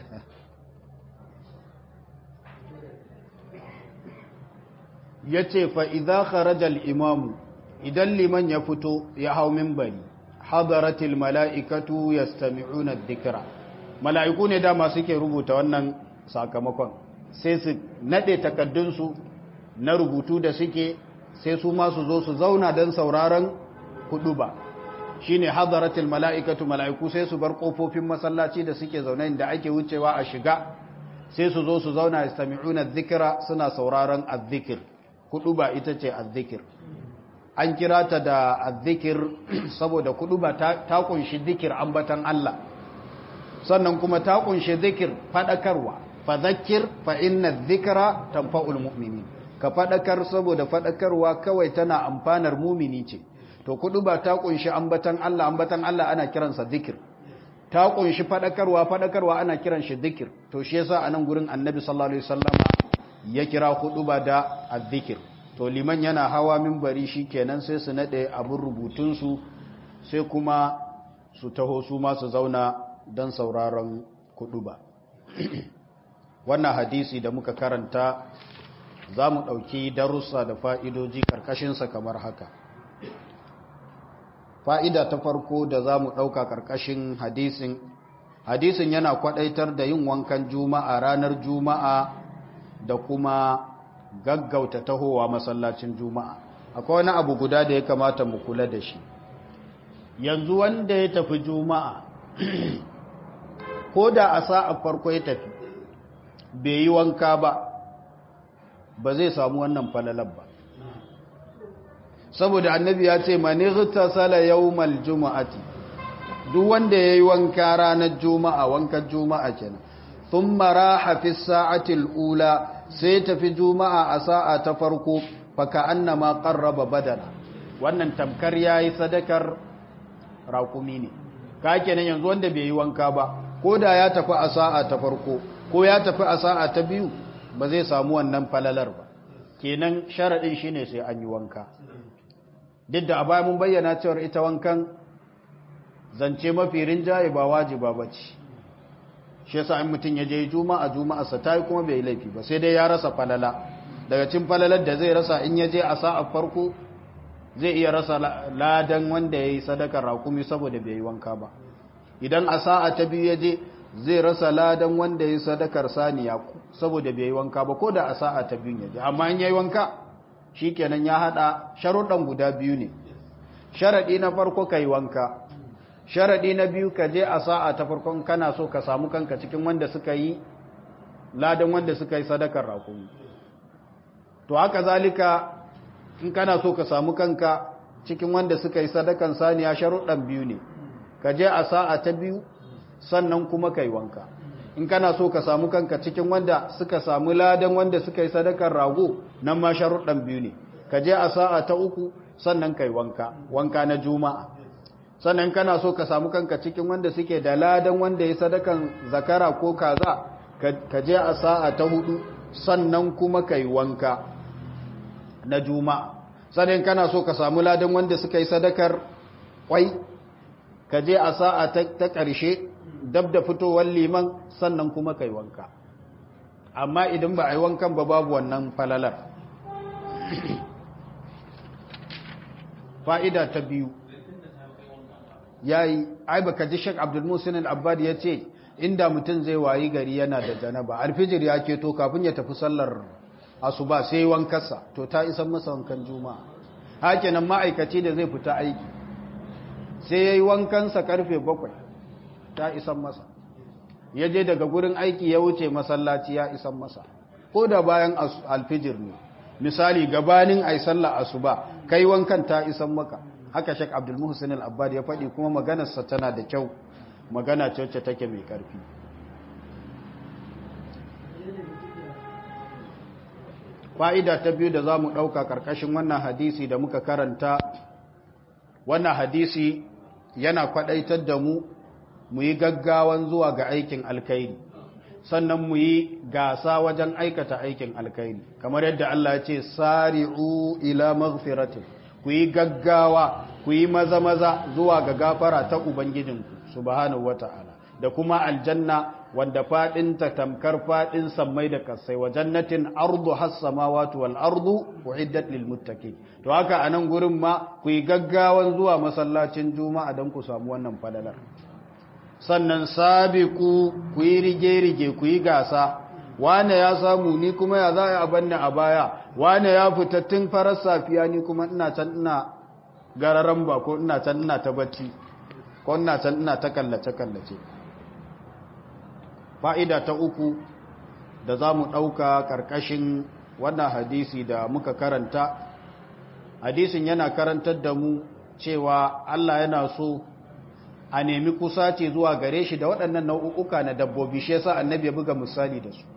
ya ce fa'iza kharajal imamu idan liman ya fito ya hau mimbari hadaratil mala'ikatu ya stami'una dhikra mala'iku ne dama suke rubuta wannan sakamakon sai su nade takaddunsu na rubutu da suke sai su ma su zo su zauna don sauraron hudu ba shi ne hadaratul mala'ikatu mala'iku sai su bar ƙofofin masallaci da suke zaune da ake wucewa a shiga sai su zo su zauna ya sami'una zikira suna sauraron azzikir hudu ba ita ce azzikir an kira ta da azzikir saboda hudu ba ta kunshi zikir ambatan Allah sannan kuma ta kunshi zikir faɗakarwa fa zakir fa inna zikira tanfa'ul mu'minin ka faɗakar saboda faɗakarwa kawai tana amfanar mumini ce to kudu ba ta kunshi ambatan Allah ambatan Allah ana kiransa zikir ta kunshi faɗakarwa faɗakarwa ana kiran shi zikir to shi yasa anan gurin annabi sallallahu alaihi wasallama ya kira kudu ba da azzikir to liman yana hawa minbari kenan sai su nade abun rubutun su sai kuma su taho su ma su zauna don sauraron kudu ba wannan hadisi da muka karanta za mu ɗauki darussa da fa'idoji ƙarƙashinsa kamar haka fa'ida ta farko da za mu ɗauka ƙarƙashin hadisin hadisin yana kwaɗaitar da yin wankan juma'a ranar juma'a da kuma gaggauta tahowa masallacin juma'a akwai wani abu guda da ya kamata mu kula da shi yanzu wanda ya tafi juma'a ko da a sa'a farko ya tafi bai yi wanka ba ba zai samu wannan falalar ba saboda annabi ya ce mani zuta sala yawmal juma'ati duk wanda yayi wanka ranar juma'a wankan juma'a kenan thumma raha fi sa'atil ula sai tafi juma'a a sa'a ta farko fa ka'annama qarraba badana wannan tamkar yayi sadakar raƙumi ne ka kenan yanzu wanda bai yi wanka ba ko da ya tafi a sa'a ta farko ko ya tafi a sa'a ta biyu ba zai samu wannan falalar ba kenan sharaɗin shine sai an yi wanka duk da a baya mun bayyana cewar ita wankan zance mafi rinjaye ba wajiba ba ce shi yasa in mutum ya je juma'a juma'a sa tayi kuma bai laifi ba sai dai ya rasa falala daga cikin falalar da zai rasa in ya je a sa'a farko zai iya rasa ladan wanda ya yi sadakar rakumi saboda bai yi wanka ba idan a sa'a ta biyu ya je zai rasa ladan wanda ya yi sadakar saniya saboda bai yi wanka ba ko da a sa'a ta biyu ya je amma in ya yi wanka shi kenan ya haɗa sharuɗan guda biyu ne sharaɗi na farko ka yi wanka sharaɗi na biyu ka je a sa'a ta farkon kana so ka samu kanka cikin wanda suka yi ladan wanda suka yi sadakar rakumi to haka zalika in kana so ka samu kanka cikin wanda suka yi sadakan saniya sharuɗan biyu ne ka je a sa'a ta biyu sannan kuma ka yi wanka in kana so ka samu kanka cikin wanda suka samu ladan wanda suka yi sadakan rago nan ma sharuɗan biyu ne ka je a sa'a ta uku sannan ka yi wanka wanka na juma'a sannan kana so ka samu kanka cikin wanda suke da ladan wanda ya sadakan zakara ko kaza ka je a sa'a ta hudu sannan kuma ka yi wanka na juma'a sannan kana so ka samu ladan wanda suka yi sadakar kwai ka je a sa'a ta ƙarshe dab da fitowar liman sannan kuma ka yi wanka amma idan ba a yi wankan ba babu wannan falalar fa'ida ta biyu ya yi ai baka ji shek abdulmusin al'abbad ya ce inda mutum zai wayi gari yana da janaba alfijir ya keto kafin ya tafi sallar asuba sai wankarsa to ta isan masa wankan juma'a hakinan ma'aikaci da zai fita aiki sai ya yi wankansa karfe bakwai ta isan masa ya je daga gurin aiki ya wuce masallaci ya isan masa ko da bayan alfijir ne misali gabanin ai sallah asuba kai wankan ta isan maka haka shek abdul muhsin al-abbad ya faɗi kuma maganarsa tana da kyau magana ce wacce take mai ƙarfi fa'ida ta biyu da za mu ɗauka ƙarƙashin wannan hadisi da muka karanta wannan hadisi yana kwaɗaitar da mu mu yi gaggawan zuwa ga aikin alkairi sannan mu yi gasa wajen aikata aikin alkairi kamar yadda Allah ya ce sari'u ila maghfiratin ku yi gaggawa ku yi maza-maza zuwa ga gafara ta ubangijinku subhanahu wata'ala da kuma aljanna wanda fadin ta tamkar fadin sammai da kasai wa jannatin ardu has-samawati wal ardu uiddat lil muttaqin to haka anan gurin ma ku yi gaggawan zuwa masallacin juma'a dan ku samu wannan fadalar sannan sabiku ku yi rige-rige ku yi gasa wane ya samu ni kuma ya za a banne a baya wane ya fita tun farar safiya ni kuma ina can ina gararan ba ko ina can ina ta bacci ko ina can ina ta kallace-kallace fa'ida ta uku da za mu ɗauka ƙarƙashin wannan hadisi da muka karanta hadisin yana karantar da mu cewa Allah yana so a nemi kusaci zuwa gare shi da waɗannan nau'uka na dabbobi shi yasa annabi ya buga misali da su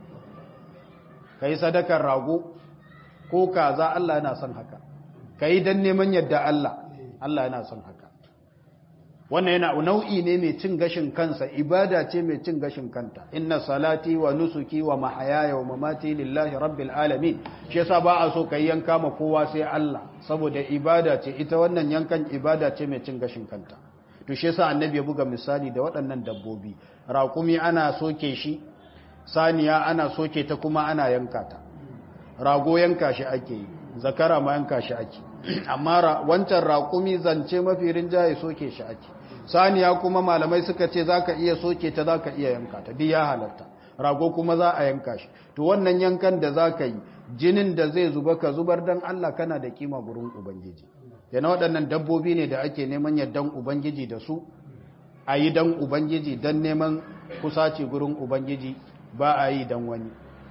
kai sadakar rago ko kaza Allah yana son haka kai dan neman yadda Allah Allah yana son haka wannan yana nau'i ne mai cin gashin kansa ibada ce mai cin gashin kanta inna salati wa nusuki wa mahayaya wa mamati lillahi rabbil alamin shi yasa ba a so kai yanka ma kowa sai Allah saboda ibada ce ita wannan yankan ibada ce mai cin gashin kanta to shi yasa annabi ya buga misali da waɗannan dabbobi raƙumi ana soke shi saniya ana soke ta kuma ana yanka ta rago yanka shi ake yi zakara ma yanka shi ake amma wancan raƙumi zance mafi rinjaye soke shi ake saniya kuma malamai suka ce zaka iya soke ta zaka iya yanka ta duk ya halatta rago kuma za a yanka shi to wannan yankan da zaka yi jinin da zai zuba ka zubar dan Allah kana da kima gurin ubangiji yana waɗannan dabbobi ne da ake neman yardan ubangiji da su a yi dan ubangiji dan neman kusaci gurin ubangiji ba a yi dan wani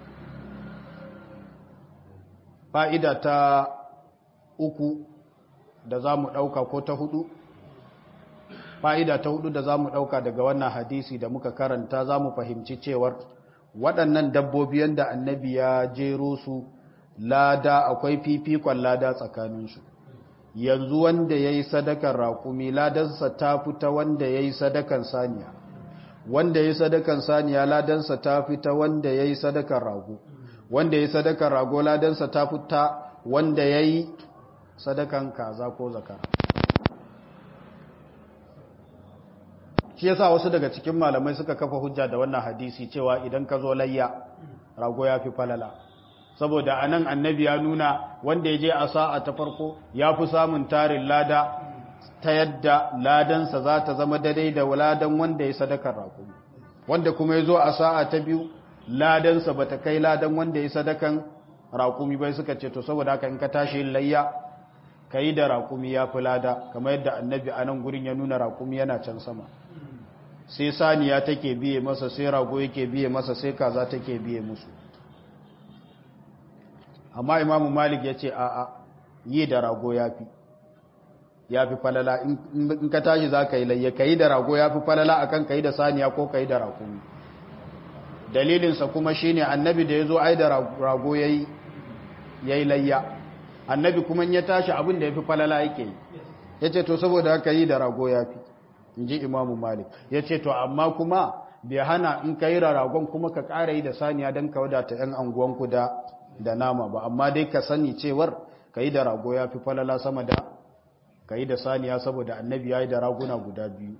fa'ida ta uku da za mu ɗauka ko ta hudu fa'ida ta hudu da za mu ɗauka daga wannan hadisi da muka karanta za mu fahimci cewar waɗannan dabbobi yadda annabi ya jero su lada akwai fifikon lada tsakaninsu yanzu wanda ya yi sadakan raƙumi ladansa ta fita wanda ya yi sadakan saniya wanda ya yi sadakan saniya ladansa ta fita wanda ya yi sadakan rago wanda ya yi sadakan rago ladansa ta fita wanda ya yi sadakan kaza ko zakara shi yasa wasu daga cikin malamai suka kafa hujja da wannan hadisi cewa idan ka zo layya rago ya fi falala saboda anan annabi ya nuna wanda ya je a sa'a ta farko ya fi samun tarin lada ta yadda ladansa za ta zama daidai da ladan wanda ya sadakar rago wanda kuma ya zo a sa'a ta biyu ladansa ba ta kai ladan wanda ya sadakan raƙumi bai suka ce to saboda haka in ka tashi yin layya ka yi da raƙumi ya fi lada kamar yadda annabi a nan gurin ya nuna raƙumi yana can sama sai saniya take biye masa sai rago yake biye masa sai kaza take biye musu amma imamu malik ya ce a'a yi da rago ya fi ya fi falala in ka tashi za ka yi layya ka yi da rago ya fi falala akan ka yi da saniya ko ka yi da raƙumi dalilinsa kuma shine annabi da ya zo ai da rago ya yi layya annabi kuma ya tashi abin da ya fi falala yake yi ya ce to saboda haka yi da rago ya fi in ji imamu malik ya ce to amma kuma bai hana in ka yi ragon kuma ka ƙara yi da saniya don ka wadata 'yan anguwanku da da nama ba amma dai ka sani cewar ka yi da rago ya fi falala sama da ka yi da saniya saboda annabi ya yi da raguna guda biyu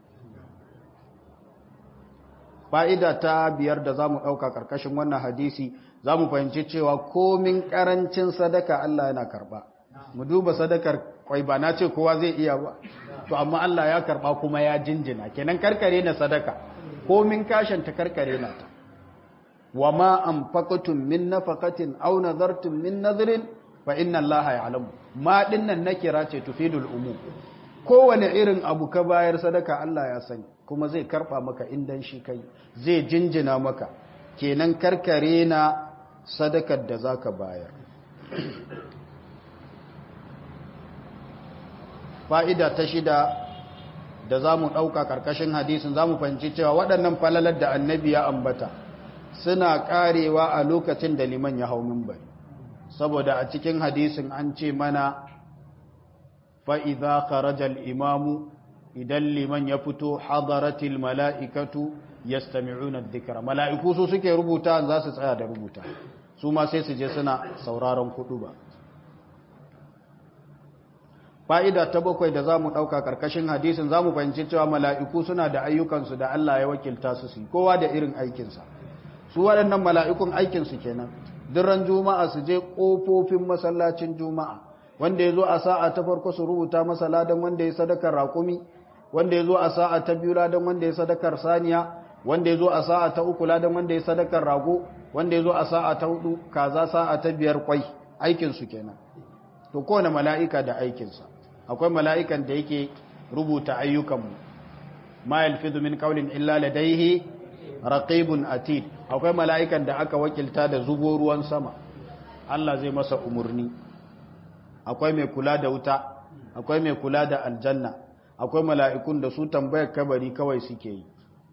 fa'ida ta biyar da za mu ɗauka ƙarƙashin wannan hadisi za mu fahimci cewa komin ƙarancin sadaka Allah yana karɓa mu duba sadakar kwai ba na ce kowa zai iya ba to amma Allah ya karɓa kuma ya jinjina kenan karkare na sadaka komin kashin ta karkare na ta wa ma anfaqtum min nafaqatin aw nadartum min nadrin fa inna Allah ya'lamu ma dinnan nakira ce tufidul umum kowane irin abu ka bayar sadaka Allah ya sani kuma zai karba maka indan shi kai zai jinjina maka kenan karkare na sadakar da zaka bayar fa'ida ta shida da za mu ɗauka ƙarƙashin hadisin za mu fahimci cewa waɗannan falalar da annabi ya ambata suna ƙarewa a lokacin da liman ya hau mimbari saboda a cikin hadisin an ce mana fa'iza kharajal imamu idan liman ya fito hadaratil mala'ikatu ya stami'una dhikra mala'iku su suke rubuta za su tsaya da rubuta su ma sai su je suna sauraron kudu ba fa'ida ta bakwai da za mu ɗauka ƙarƙashin hadisin za mu fahimci cewa mala'iku suna da ayyukansu da Allah ya wakilta su su kowa da irin aikinsa su waɗannan mala'ikun aikinsu kenan duran juma'a su je ƙofofin masallacin juma'a wanda ya zo a sa'a ta farko su rubuta masa ladan wanda ya sadakar raƙumi wanda ya zo a sa'a ta biyu ladan wanda ya sadakar saniya wanda ya zo a sa'a ta uku ladan wanda ya sadakar rago wanda ya zo a sa'a ta hudu kaza sa'a ta biyar kwai aikinsu kenan to kowane mala'ika da aikinsa akwai mala'ikan da yake rubuta ayyukanmu ma yalfizu min qawlin illa ladayhi raqibun atid akwai mala'ikan da aka wakilta da zubo ruwan sama Allah zai masa umurni akwai mai kula da wuta akwai mai kula da aljanna akwai mala'ikun da su tambayar kabari kawai suke yi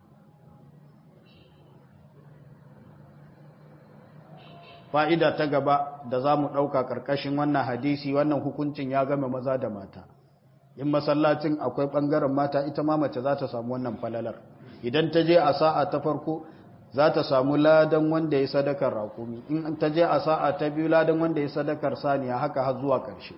fa'ida ta gaba da za mu ɗauka ƙarƙashin wannan hadisi wannan hukuncin ya game maza da mata in masallacin akwai ɓangaren mata ita ma mace za ta samu wannan falalar idan ta je a sa'a ta farko za ta samu ladan wanda ya sadakar rakumi in ta je a sa'a ta biyu ladan wanda ya sadakar saniya haka har zuwa ƙarshe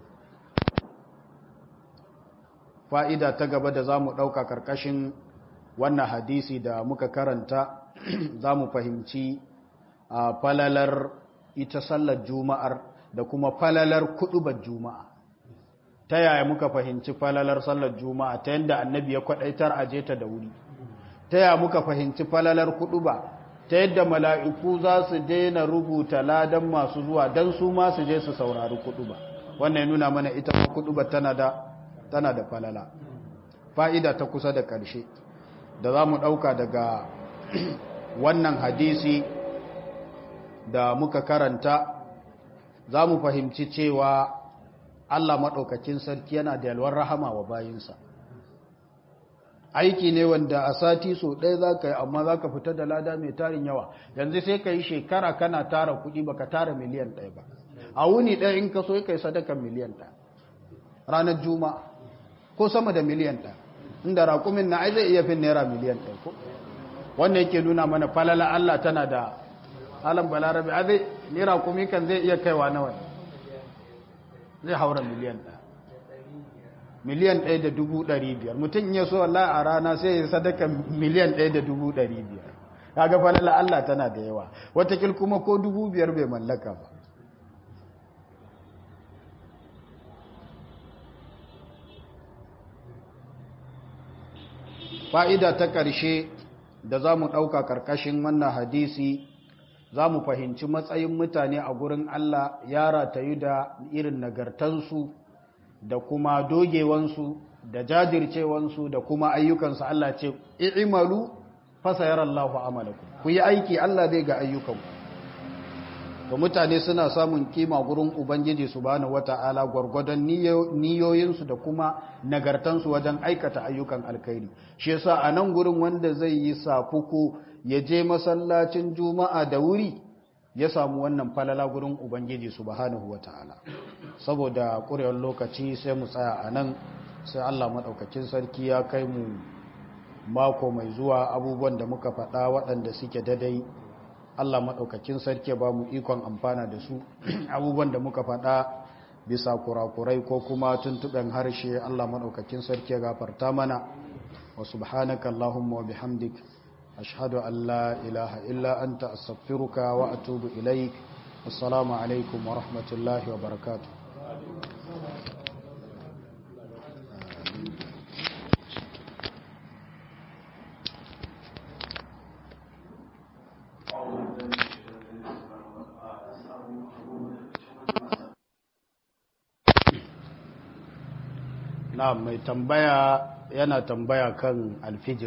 fa'ida ta gaba da za mu ɗauka ƙarƙashin wannan hadisi da muka karanta za mu fahimci a falalar ita sallar juma'ar da kuma falalar kuɗubar juma'a ta yaya muka fahimci falalar sallar juma'a ta yadda annabi ya kwaɗaitar aje ta da wuri ta yaya muka fahimci falalar kuɗuba ta yadda mala'iku za su daina rubuta ladan masu zuwa don su ma su je su saurari kuɗuba wannan ya nuna mana ita kuɗuba tana da tana da falala fa'ida ta kusa da ƙarshe da za mu ɗauka daga wannan hadisi da muka karanta za mu fahimci cewa Allah maɗaukakin sarki yana da yalwar rahama wa bayinsa aiki ne wanda a sati so ɗaya za ka yi amma za ka fita da lada mai tarin yawa yanzu sai ka yi shekara kana tara kuɗi ba ka tara miliyan ɗaya ba a wuni ɗaya in ka so ka yi sadakan miliyan ɗaya ranar juma ko sama da miliyan ɗaya inda raƙumin na ai zai iya fin naira miliyan ɗaya ko wannan yake nuna mana falala Allah tana da alam balarabe a zai ni raƙumi kan zai iya kaiwa nawa zai haura miliyan ɗaya miliyan ɗaya da dubu ɗari biyar mutum ya so Allah a rana sai ya sadaka miliyan ɗaya da dubu ɗari biyar kaga falala Allah tana da yawa watakil kuma ko dubu biyar bai mallaka ba fa'ida ta ƙarshe da za mu ɗauka ƙarƙashin wannan hadisi za mu fahimci matsayin mutane a gurin Allah ya ratayu da irin nagartansu da kuma dogewansu da jajircewansu da kuma ayyukansu Allah ce i'malu fasayar Allahu amalakum ku yi aiki Allah zai ga ayyukanku to mutane suna samun kima gurin ubangiji subhanahu wata'ala gwargwadon niyoyinsu da kuma nagartansu wajen aikata ayyukan alkhairi shi yasa a nan gurin wanda zai yi safuku ya je masallacin juma'a da wuri ya samu wannan falala gurin ubangiji subhanahu wata'ala saboda ƙurewar lokaci sai mu tsaya a nan sai Allah maɗaukakin sarki ya kai mu mako mai zuwa abubuwan da muka faɗa waɗanda suke dadai Allah maɗaukakin sarki ba mu ikon amfana da su abubuwan da muka faɗa bisa kurakurai ko kuma tuntuɓen harshe Allah maɗaukakin sarki ya gafarta mana wa subhanaka Allahumma wa bihamdik ashhadu an la ilaha illa anta astaghfiruka wa atubu ilaik assalamu alaikum wa rahmatullahi wa barakatuh na mai tambaya yana tambaya kan alfijir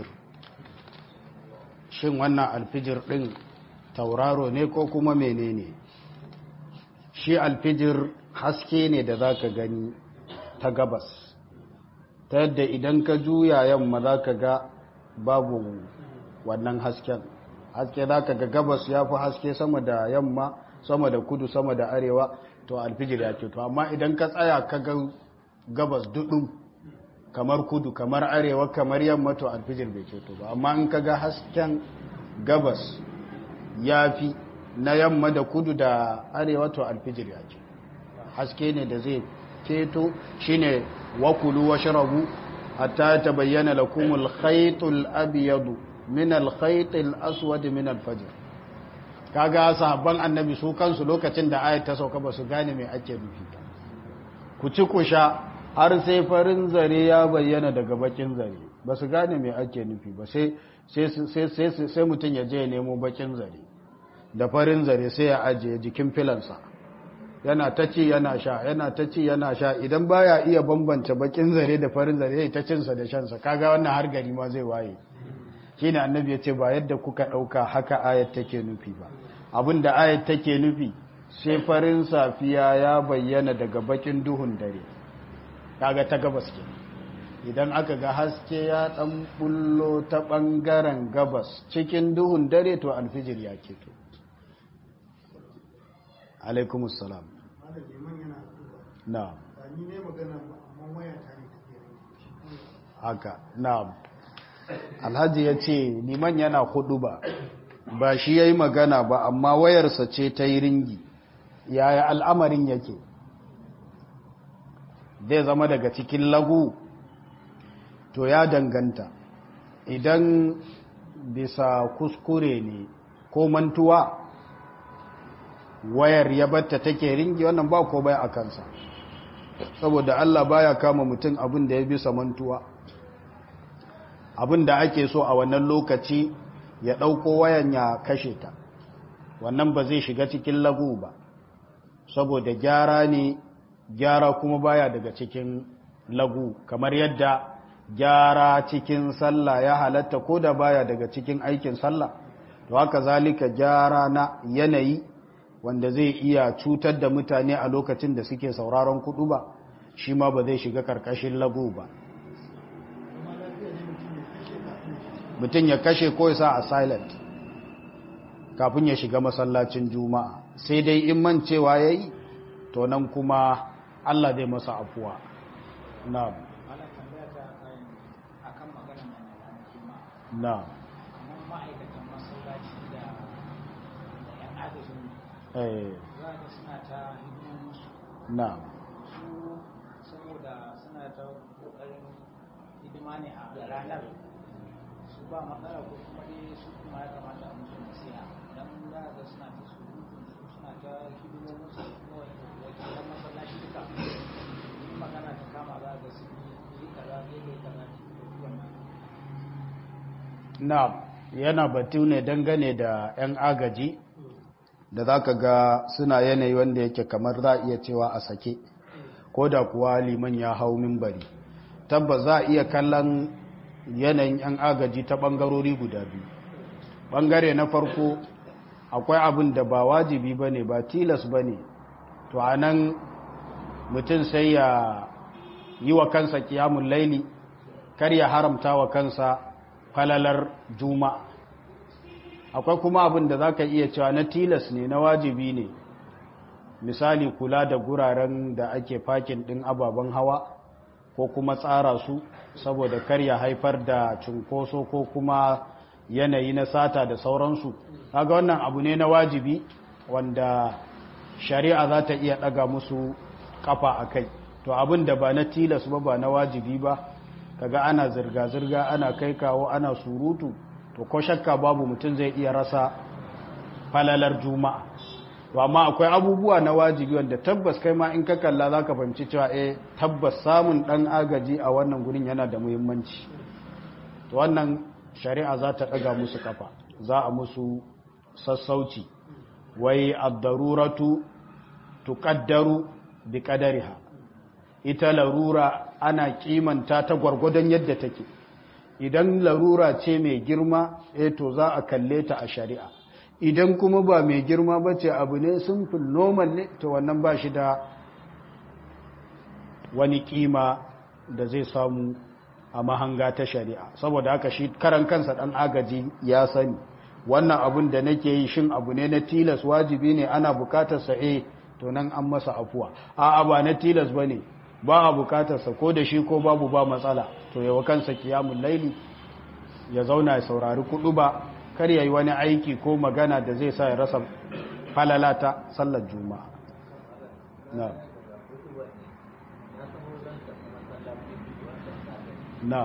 shin wannan alfijir ɗin tauraro ne ko kuma menene shi alfijir haske ne da za ka gani ta gabas ta yadda idan ka juya yamma za ka ga babu wannan hasken haske za ka ga gabas ya fi haske sama da yamma sama da kudu sama da arewa to alfijir ya ce to amma idan ka tsaya ka ga gabas duɗin kamar kudu kamar arewa kamar yamma to alfijir bai ceto ba amma in ka ga hasken gabas ya fi na yamma da kudu da arewa to alfijir ya ce haske ne da zai ceto shine wakulu wa sharabu hatta ta bayyana lakumul khaytul abyadu min al khaytil aswad min al fajr kaga sahabban annabi su kansu lokacin da ayat ta sauka ba su gane me ake nufi ku ci ku sha har sai farin zare ya bayyana daga bakin zare ba su gane me ake nufi ba sai sai mutum ya je ya nemo bakin zare da farin zare sai ya ajiye jikin filansa yana ta ci yana sha yana ta ci yana sha idan baya iya bambance bakin zare da farin zare ya ta cinsa da shansa kaga wannan har gari ma zai waye shine annabi ya ce ba yadda kuka dauka haka ayat take nufi ba abinda ayat take nufi sai farin safiya ya bayyana daga bakin duhun dare kaga ta gabas ke idan aka ga haske ya dan bullo ta bangaren gabas cikin duhun dare to alfijir ya keto alaikumus salam na'am haka na'am alhaji ya ce liman yana hudu ba ba shi ya yi magana ba amma wayarsa ce ta yi ringi yaya al'amarin yake zai zama daga cikin lagu to ya danganta idan bisa kuskure ne ko mantuwa wayar ya batta take ringi wannan ba ko bai a kansa saboda Allah baya kama mutum abin da ya bisa mantuwa abin da ake so a wannan lokaci ya ɗauko wayan ya kashe ta wannan ba zai shiga cikin lagu ba saboda gyara ne gyara kuma baya daga cikin lagu kamar yadda gyara cikin sallah ya halatta ko da baya daga cikin aikin sallah to haka zalika gyara na yanayi wanda zai iya cutar da mutane a lokacin da suke sauraron kudu ba shi ma ba zai shiga karkashin lagu ba mutum ya kashe ko ya sa a silent kafin ya shiga masallacin juma'a sai dai in mancewa ya yi to nan kuma allah zai masa afuwa na Ana tambaya ta akan akan magana nan na ranar Juma'a. na Kamar ma'aikatan masallaci da da ƴan agajin eh, za ka suna ta hidimomin su na su saboda suna ta kokarin hidima ne a ranar su ba matsala ko kuma dai su kuma ya kamata a musu nasiha dan za ka suna ta surutun su suna ta hidimomin su kuma wakilan masallaci duka in magana ta kama za ka su yi kaza ne ne kaza ne wannan na yana batu ne dangane da 'yan agaji da za ka ga suna yanayi wanda yake kamar za a iya cewa a sake ko da kuwa liman ya hau mimbari tabbas za a iya kallon yanayin 'yan agaji ta ɓangarori guda biyu ɓangare na farko akwai abin da ba wajibi ba ne ba tilas ba ne to a nan mutum sai ya yi wa kansa kiyamun laili kar ya haramta wa kansa falalar juma'a akwai kuma abin da za ka iya cewa na tilas ne na wajibi ne misali kula da guraren da ake fakin ɗin ababen hawa ko kuma tsara su saboda kar ya haifar da cunkoso ko kuma yanayi na sata da sauransu kaga wannan abu ne na wajibi wanda shari'a za ta iya ɗaga musu kafa a kai to abin da ba na tilas ba ba na wajibi ba kaga ana zirga-zirga ana kai kawo ana surutu to ko shakka babu mutum zai iya rasa falalar juma'a to amma akwai abubuwa na wajibi wanda tabbas kai ma in ka kalla za ka fahimci cewa eh tabbas samun ɗan agaji a wannan gurin yana da muhimmanci to wannan shari'a za ta ɗaga musu kafa za a musu sassauci wai ad-daruratu tuqaddaru bi qadariha ita larura ana kimanta ta gwargwadon yadda take idan larura ce mai girma eh to za a kalle ta a shari'a idan kuma ba mai girma ba ce abu ne simple normal ne to wannan ba shi da wani kima da zai samu a mahanga ta shari'a saboda haka shi karan kansa dan agaji ya sani wannan abun da nake yi shin abu ne na tilas wajibi ne ana bukatar sa eh to nan an masa afuwa a'a ba na tilas bane ba a bukatarsa ko da shi ko babu ba matsala to yawa kansa kiyamun laili ya zauna ya saurari kudu ba kar ya yi wani aiki ko magana da zai sa ya rasa falalata sallar juma'a na na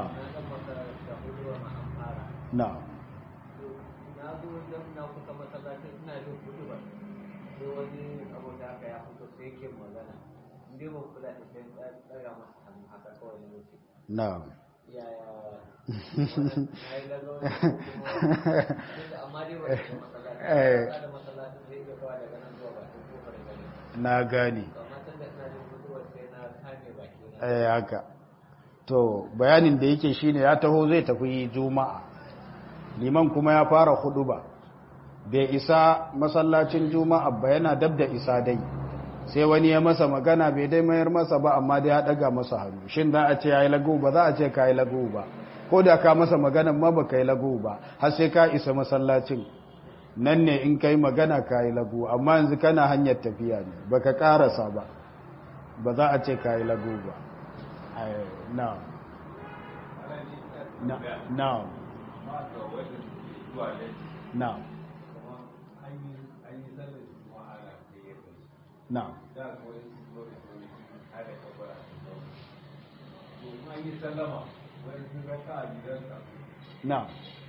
na na zo don na kusa masallacin ina jin kudu ba sai wani abu da aka ya fito sai yake magana inda ba kula da sai tsaya masa hannu haka kawai ne wuce na yaya na yi gazo ne kuma amma dai ba da masallacin Eh. ba da masallacin zai iya kawo daga nan zuwa bakin kofar gari na gane amma tun da ina jin kudu sai na kame baki na eh haka to bayanin da yake shine ya taho zai tafi juma'a liman kuma ya fara hudu ba bai isa masallacin juma'a ba yana dab da isa dai sai wani ya masa magana bai dai mayar masa ba amma dai ya daga masa hannu shin za a ce yayi lagu ba za a ce kai lagu ba ko da ka masa magana ma ba kai lagu ba har sai ka isa masallacin nan ne in kai magana kai lagu amma yanzu kana hanyar tafiya ne baka karasa ba ba za a ce kai lagu ba ai na na na na na na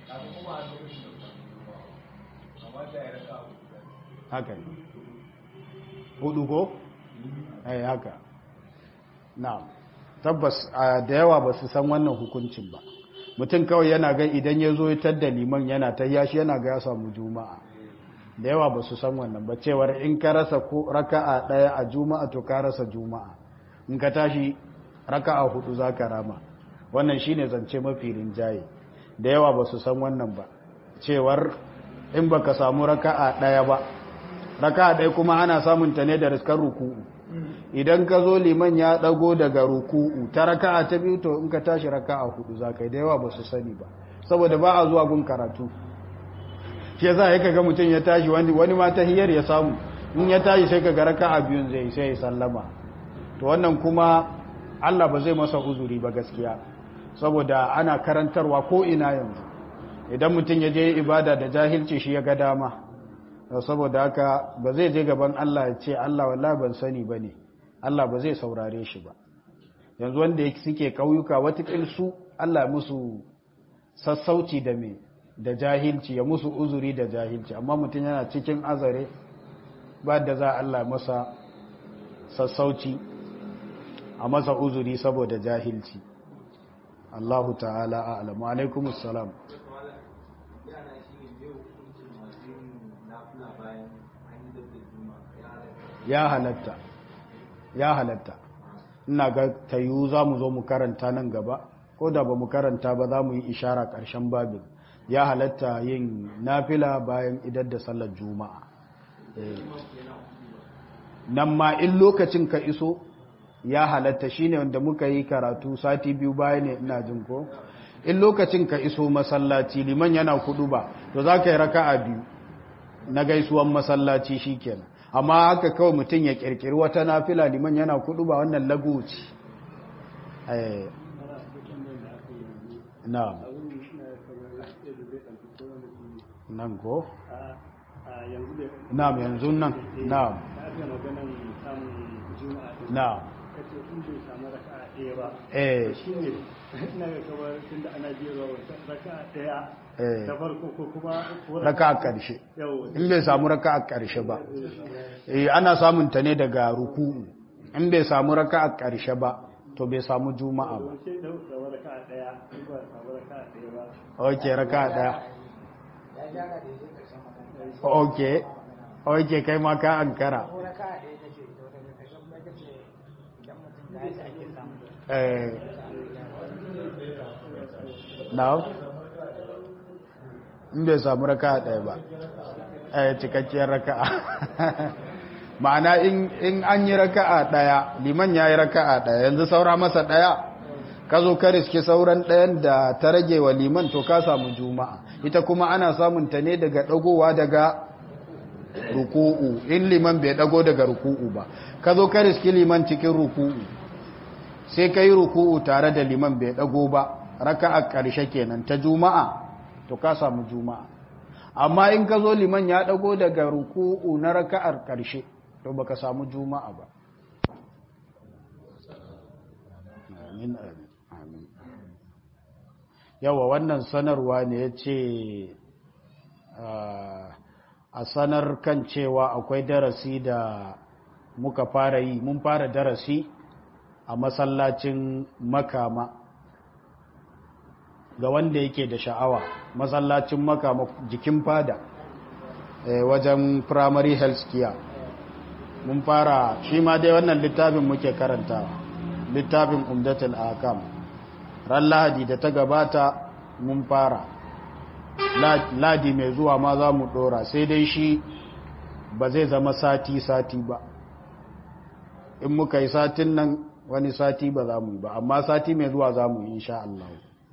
haka ne hudu ko? ai haka na tabbas a da yawa ba su san wannan hukuncin ba mutum kawai yana ga idan ya zo ya da liman yana ta yashi yana ga ya samu juma'a da yawa ba su san wannan ba cewar in ka rasa ko raka'a daya a juma'a to ka rasa juma'a in ka tashi raka'a hudu za ka rama wannan shine zance mafi rinjaye da yawa ba su san wannan ba cewar in baka samu raka'a daya ba raka'a daya kuma ana samun ta ne da riskar ruku'u idan ka zo liman ya dago daga ruku'u ta raka'a ta biyu to in ka tashi raka'a hudu za ka yi da yawa ba su sani ba saboda ba a zuwa gun karatu shi yasa ya kaga mutum ya tashi wani ma tahiyar ya samu in ya tashi sai kaga raka'a biyun zai sai ya sallama to wannan kuma Allah ba zai masa uzuri ba gaskiya saboda ana karantarwa ko ina yanzu idan mutum ya je ibada da jahilci shi ya ga dama saboda haka ba zai je gaban Allah ya ce Allah wallahi ban sani bane Allah ba zai saurare shi ba yanzu wanda suke kauyuka watakil su Allah musu sassauci da me da jahilci ya musu uzuri da jahilci amma mutum yana cikin azare ba da za Allah masa sassauci a masa uzuri saboda jahilci Allahu ta'ala a'lamu alaikum assalam ya halatta ya halatta ina ga tayu za mu zo mu karanta nan gaba ko da ba mu karanta ba za mu yi ishara ƙarshen babin ya halatta yin nafila bayan idar da sallar juma'a nan ma in lokacin ka iso ya halatta shine wanda muka yi karatu sati biyu baya ne ina jin ko in lokacin ka iso masallaci liman yana kudu ba to za ka yi raka'a biyu na gaisuwan masallaci shikenan amma haka kawai mutum ya kirkiri wata nafila liman yana kudu ba wannan lagoci na'am nan ko na'am yanzu nan na'am na'am eh shine ina ga kamar tunda ana jera raka'a daya eh ta farko ko kuma raka a ƙarshe yawa in bai samu raka a ƙarshe ba eh ana samun ta ne daga ruku'u in bai samu raka a ƙarshe ba to bai samu juma'a ba sai da da raka'a daya in ba samu raka'a daya ba ok raka a ɗaya ya gyara da yake ƙarshen magana ok ok kai ma ka ankara ko raka a ɗaya take ita wata mai ƙarshen kuma ita ce idan mutum ya yi ake samu eh now in bai samu raka a ɗaya ba eh cikakkiyar raka'a ma'ana in in an yi raka'a ɗaya liman ya yi raka'a ɗaya yanzu saura masa ɗaya ka zo ka riske sauran ɗayan da ta rage wa liman to ka samu juma'a ita kuma ana samun ta ne daga ɗagowa daga ruku'u in liman bai ɗago daga ruku'u ba ka zo ka riske liman cikin ruku'u sai ka yi ruku'u tare da liman bai ɗago ba raka'a ƙarshe kenan ta juma'a to ka samu juma'a amma in ka zo liman ya ɗago daga ruku'u na raka'ar ƙarshe to baka samu juma'a ba amin amin amin yawa wannan sanarwa ne ya ce a sanar kan cewa akwai darasi da muka fara yi mun fara darasi a masallacin makama ga wanda yake da sha'awa masallacin makama jikin fada eh, wajen primary health care mun fara shi ma dai wannan littafin muke karantawa littafin umdatul akam ran lahadi da ta gabata mun fara ladi mai zuwa ma za mu dora sai dai shi ba zai zama sati-sati ba in muka yi satin nan wani sati ba za mu yi ba amma sati mai zuwa za mu yi insha Allah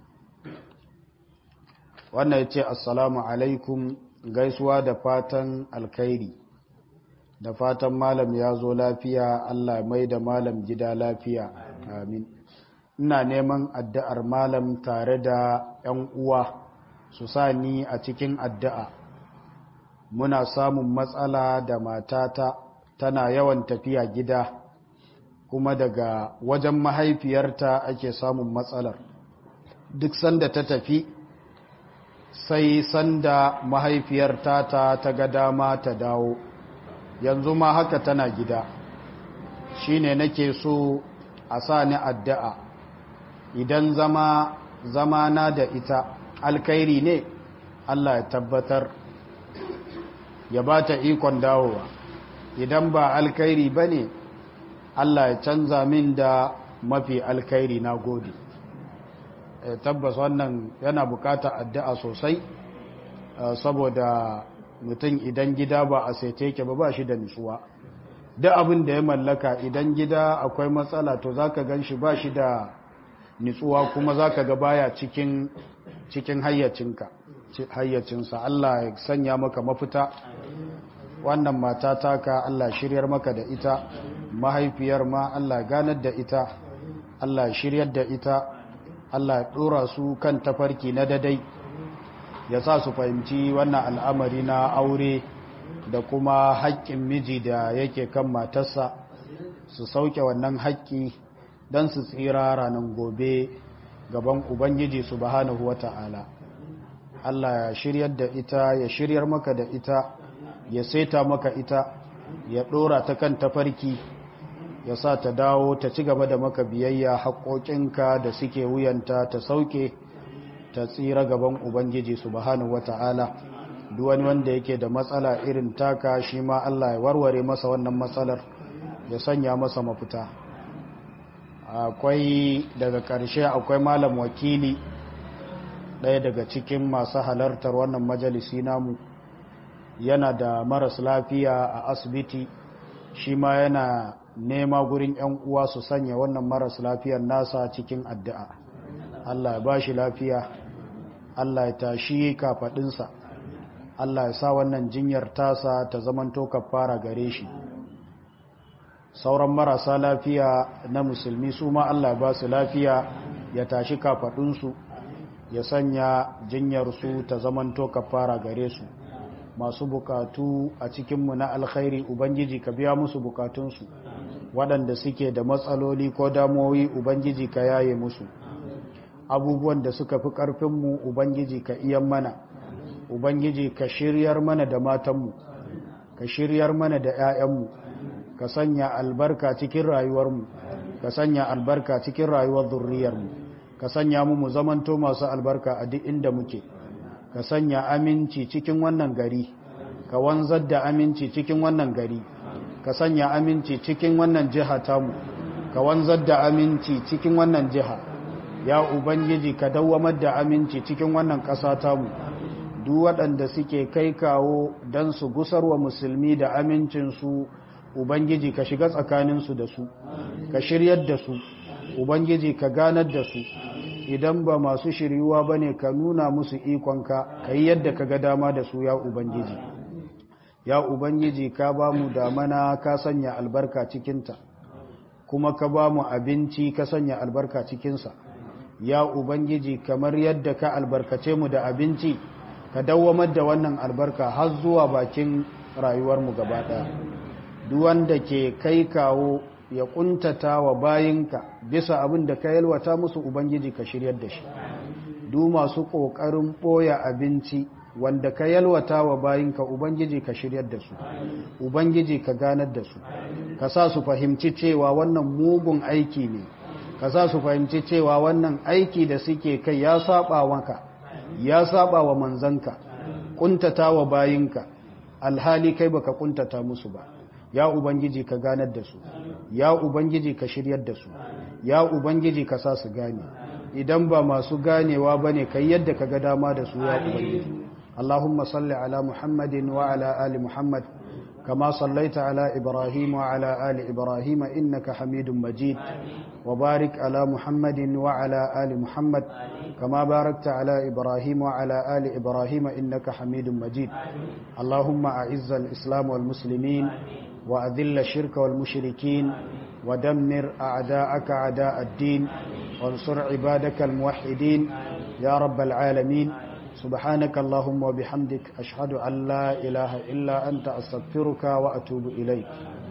wannan ya ce assalamu alaikum gaisuwa da fatan alkhairi da fatan malam ya zo lafiya Allah mai da malam gida lafiya amin ina neman addu'ar malam tare da ‘yan uwa su sa ni a cikin addu'a muna samun matsala da matata tana yawan tafiya gida kuma daga wajen mahaifiyarta ake samun matsalar duk sanda ta tafi sai sanda mahaifiyarta ta ta ga dama ta dawo yanzu ma haka tana gida shine nake so a sa ni addu'a idan zama zama na da ita alkairi ne Allah ya tabbatar ya ba ta ikon dawowa idan ba alkairi ba ne Allah ya canza min da mafi alkairi na gode tabbas wannan yana bukata addu'a sosai saboda mutum idan gida ba a saite yake ba ba shi da nutsuwa duk abin da ya mallaka idan gida akwai matsala to za ka gan shi ba shi da nitsuwa kuma za ka ga baya cikin cikin hayyacinka hayyacinsa Allah ya sanya maka mafita wannan mata taka Allah shiryar maka da ita mahaifiyar ma Allah ganar da ita Allah shiryar da ita Allah ya dora su kan tafarki na dadai ya sa su fahimci wannan al'amari na aure da kuma haƙƙin miji da yake kan matarsa su sauke wannan haƙƙi don su tsira ranar gobe gaban Ubangiji subhanahu wa ta'ala. Allah ya shiryar da ita, ya shiryar maka da ita, ya saita maka ita, ya ɗora ta kan tafarki, ya sa ta dawo ta ci gaba da maka biyayya haƙoƙinka da suke wuyanta ta sauke ta tsira gaban Ubangiji subhanahu wa ta'ala. Duwani wanda yake da matsala irin taka shi ma Allah ya warware masa wannan matsalar, ya sanya masa mafita. akwai daga ƙarshe akwai malam wakili ɗaya daga cikin masu halartar wannan majalisi namu yana da maras lafiya a asibiti shi ma yana nema gurin 'yan uwa su sanya wannan maras lafiyar nasa cikin addu'a Allah ya ba shi lafiya Allah ya tashi kafaɗinsa Allah ya sa wannan jinyar tasa ta zamanto kafara gare shi sauran marasa lafiya na musulmi su ma Allah ba su lafiya ya tashi kafaɗinsu ya sanya jinyarsu ta zamanto kafara gare su masu bukatu a cikinmu na alkhairi ubangiji ka biya musu bukatunsu waɗanda suke da matsaloli ko damuwoyi ubangiji ka yaye musu abubuwan da suka fi ƙarfinmu ubangiji ka iyan mana ubangiji ka shiryar mana da matanmu ka shiryar mana da 'ya'yanmu ka sanya albarka cikin rayuwarmu ka sanya albarka cikin rayuwar zurriyarmu ka sanya mu mu zamanto masu albarka a duk inda muke ka sanya aminci cikin wannan gari ka wanzar da aminci cikin wannan gari ka sanya aminci cikin wannan jiha tamu ka wanzar da aminci cikin wannan jiha ya ubangiji ka dawwamar da aminci cikin wannan ƙasa tamu duk waɗanda suke kai kawo don su gusarwa musulmi da amincinsu ubangiji ka shiga tsakaninsu da su ka shiryar da su ubangiji ka ganar da su idan ba masu shiryuwa ba ne ka nuna musu ikonka ka yi yadda ka ga dama da su ya ubangiji ya ubangiji ka ba mu damana ka sanya albarka cikinta kuma ka ba mu abinci ka sanya albarka cikinsa ya ubangiji kamar yadda ka albarkace mu da abinci ka dawwamar da wannan albarka har zuwa bakin rayuwarmu gaba ɗaya duk wanda ke kai kawo ya kuntata wa bayinka bisa abin da ka yalwata musu ubangiji ka shiryar da shi duk masu ƙoƙarin ɓoya abinci wanda ka yalwata wa bayinka ubangiji ka shiryar da su ubangiji ka ganar da su ka sa su fahimci cewa wannan mugun aiki ne ka sa su fahimci cewa wannan aiki da suke kai ya saba maka ya saba wa manzanka kuntata wa bayinka alhali kai baka kuntata musu ba ya ubangiji ka ganar da su ya ubangiji ka shiryar da su ya ubangiji ka sa su gane idan ba masu ganewa bane kai yadda ka ga dama da su ya ubangiji اللهم صل على محمد وعلى آل محمد كما صليت على إبراهيم وعلى آل إبراهيم إنك حميد مجيد وبارك على محمد وعلى آل محمد كما باركت على إبراهيم وعلى آل إبراهيم إنك حميد مجيد اللهم أعز الإسلام والمسلمين وأذل الشرك والمشركين ودمر أعداءك أعداء الدين وانصر عبادك الموحدين يا رب العالمين سبحانك اللهم وبحمدك أشهد أن لا إله إلا أنت أستغفرك وأتوب إليك